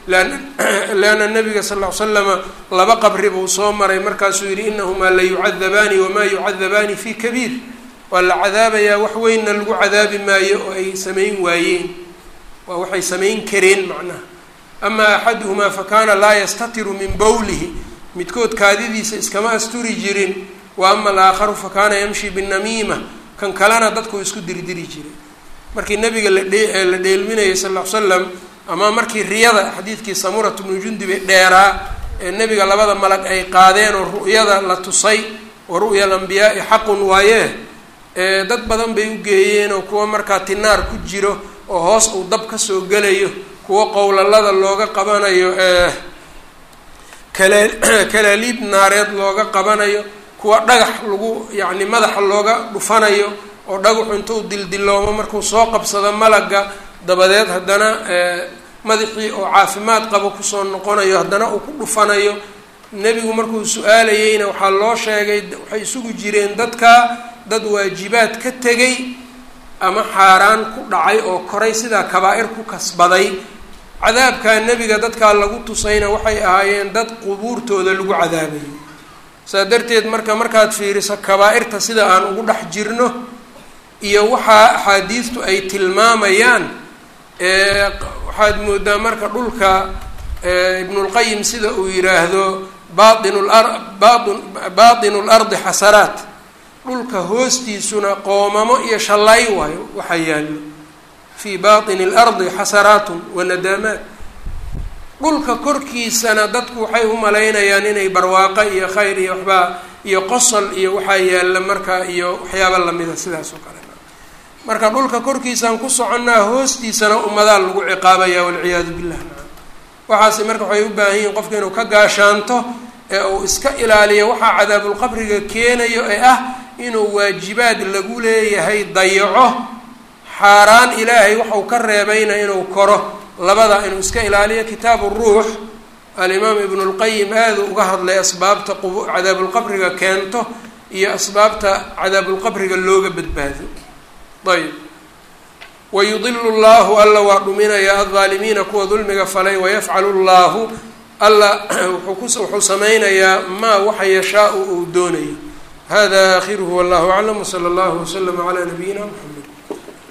leanna nabiga sal ll ly slama laba qabri buu soo maray markaasuu yidhi inahumaa la yucadabaani wamaa yucadabaani fi kabiir waa la cadaabayaa wax weynna lagu cadaabi maayo oo ay samayn waayeen waa waxay samayn kareen macnaha ama axaduhumaa fakaana laa yastatiru min bowlihi midkood kaadidiisa iskama asturi jirin wa ama alaakharu fakaana yamshi binamiima kan kalena dadkuu isku dirdiri jiray markii nabiga ladhe la dheelminayay sal ll ly slam ama markii riyada xadiidkii samurat bnu jundibe dheeraa ee nebiga labada malag ay qaadeen oo ru'yada la tusay wa ru'ya alambiyaai xaqun waayee dad badan bay u geeyeen oo kuwa markaa tinaar ku jiro oo hoos uu dab kasoo gelayo kuwa qowlalada looga qabanayo kala kalaaliib naareed looga qabanayo kuwa dhagax lagu yacni madaxa looga dhufanayo oo dhagaxu intuu dildiloomo markuu soo qabsado malaga dabadeed haddana madaxii oo caafimaad qabo kusoo noqonayo haddana uu ku dhufanayo nebigu markuu su-aalayeyna waxaa loo sheegay waxay isugu jireen dadka dad waajibaad ka tegay ama xaaraan ku dhacay oo koray sidaa kabaa-ir ku kasbaday cadaabkaa nebiga dadkaa lagu tusayna waxay ahaayeen dad qubuurtooda lagu cadaabayo saa darteed marka markaad fiiriso kabaa-irta sida aan ugu dhex jirno iyo waxaa axaadiistu ay tilmaamayaan waxaad moodaa marka dhulka ibnulqayim sida uu yiraahdo bain lar bain baatinu lardi xasaraat dhulka hoostiisuna qoomamo iyo shallay waayo waxaa yaallo fii baatini lardi xasaraatun wa nadaamaat dhulka korkiisana dadku waxay u malaynayaan inay barwaaqo iyo khayr iyo waxbaa iyo qosol iyo waxaa yaalla marka iyo waxyaaba lamida sidaas oo kale marka dhulka korkiisaan ku soconnaa hoostiisana ummadaa lagu ciqaabaya walciyaadu billah waxaase marka waxay u baahan yihiin qofka inuu ka gaashaanto ee uu iska ilaaliyo waxaa cadaabulqabriga keenayo ee ah inuu waajibaad lagu leeyahay dayaco xaaraan ilaahay waxau ka reebayna inuu koro labada inuu iska ilaaliyo kitaabu ruux alimaam ibnu lqayim aada uga hadlay asbaabta qub cadaabulqabriga keento iyo asbaabta cadaabulqabriga looga badbaado ayb wayudilu llahu alla waa dhuminayaa aldaalimiina kuwa dulmiga falay wayafcalu llahu alla wuxuu samaynayaa maa waxa yashaau uu doonayo hada aakhiruhu wallahu aclam wsala allahu waslama calaa nabiyina mxamed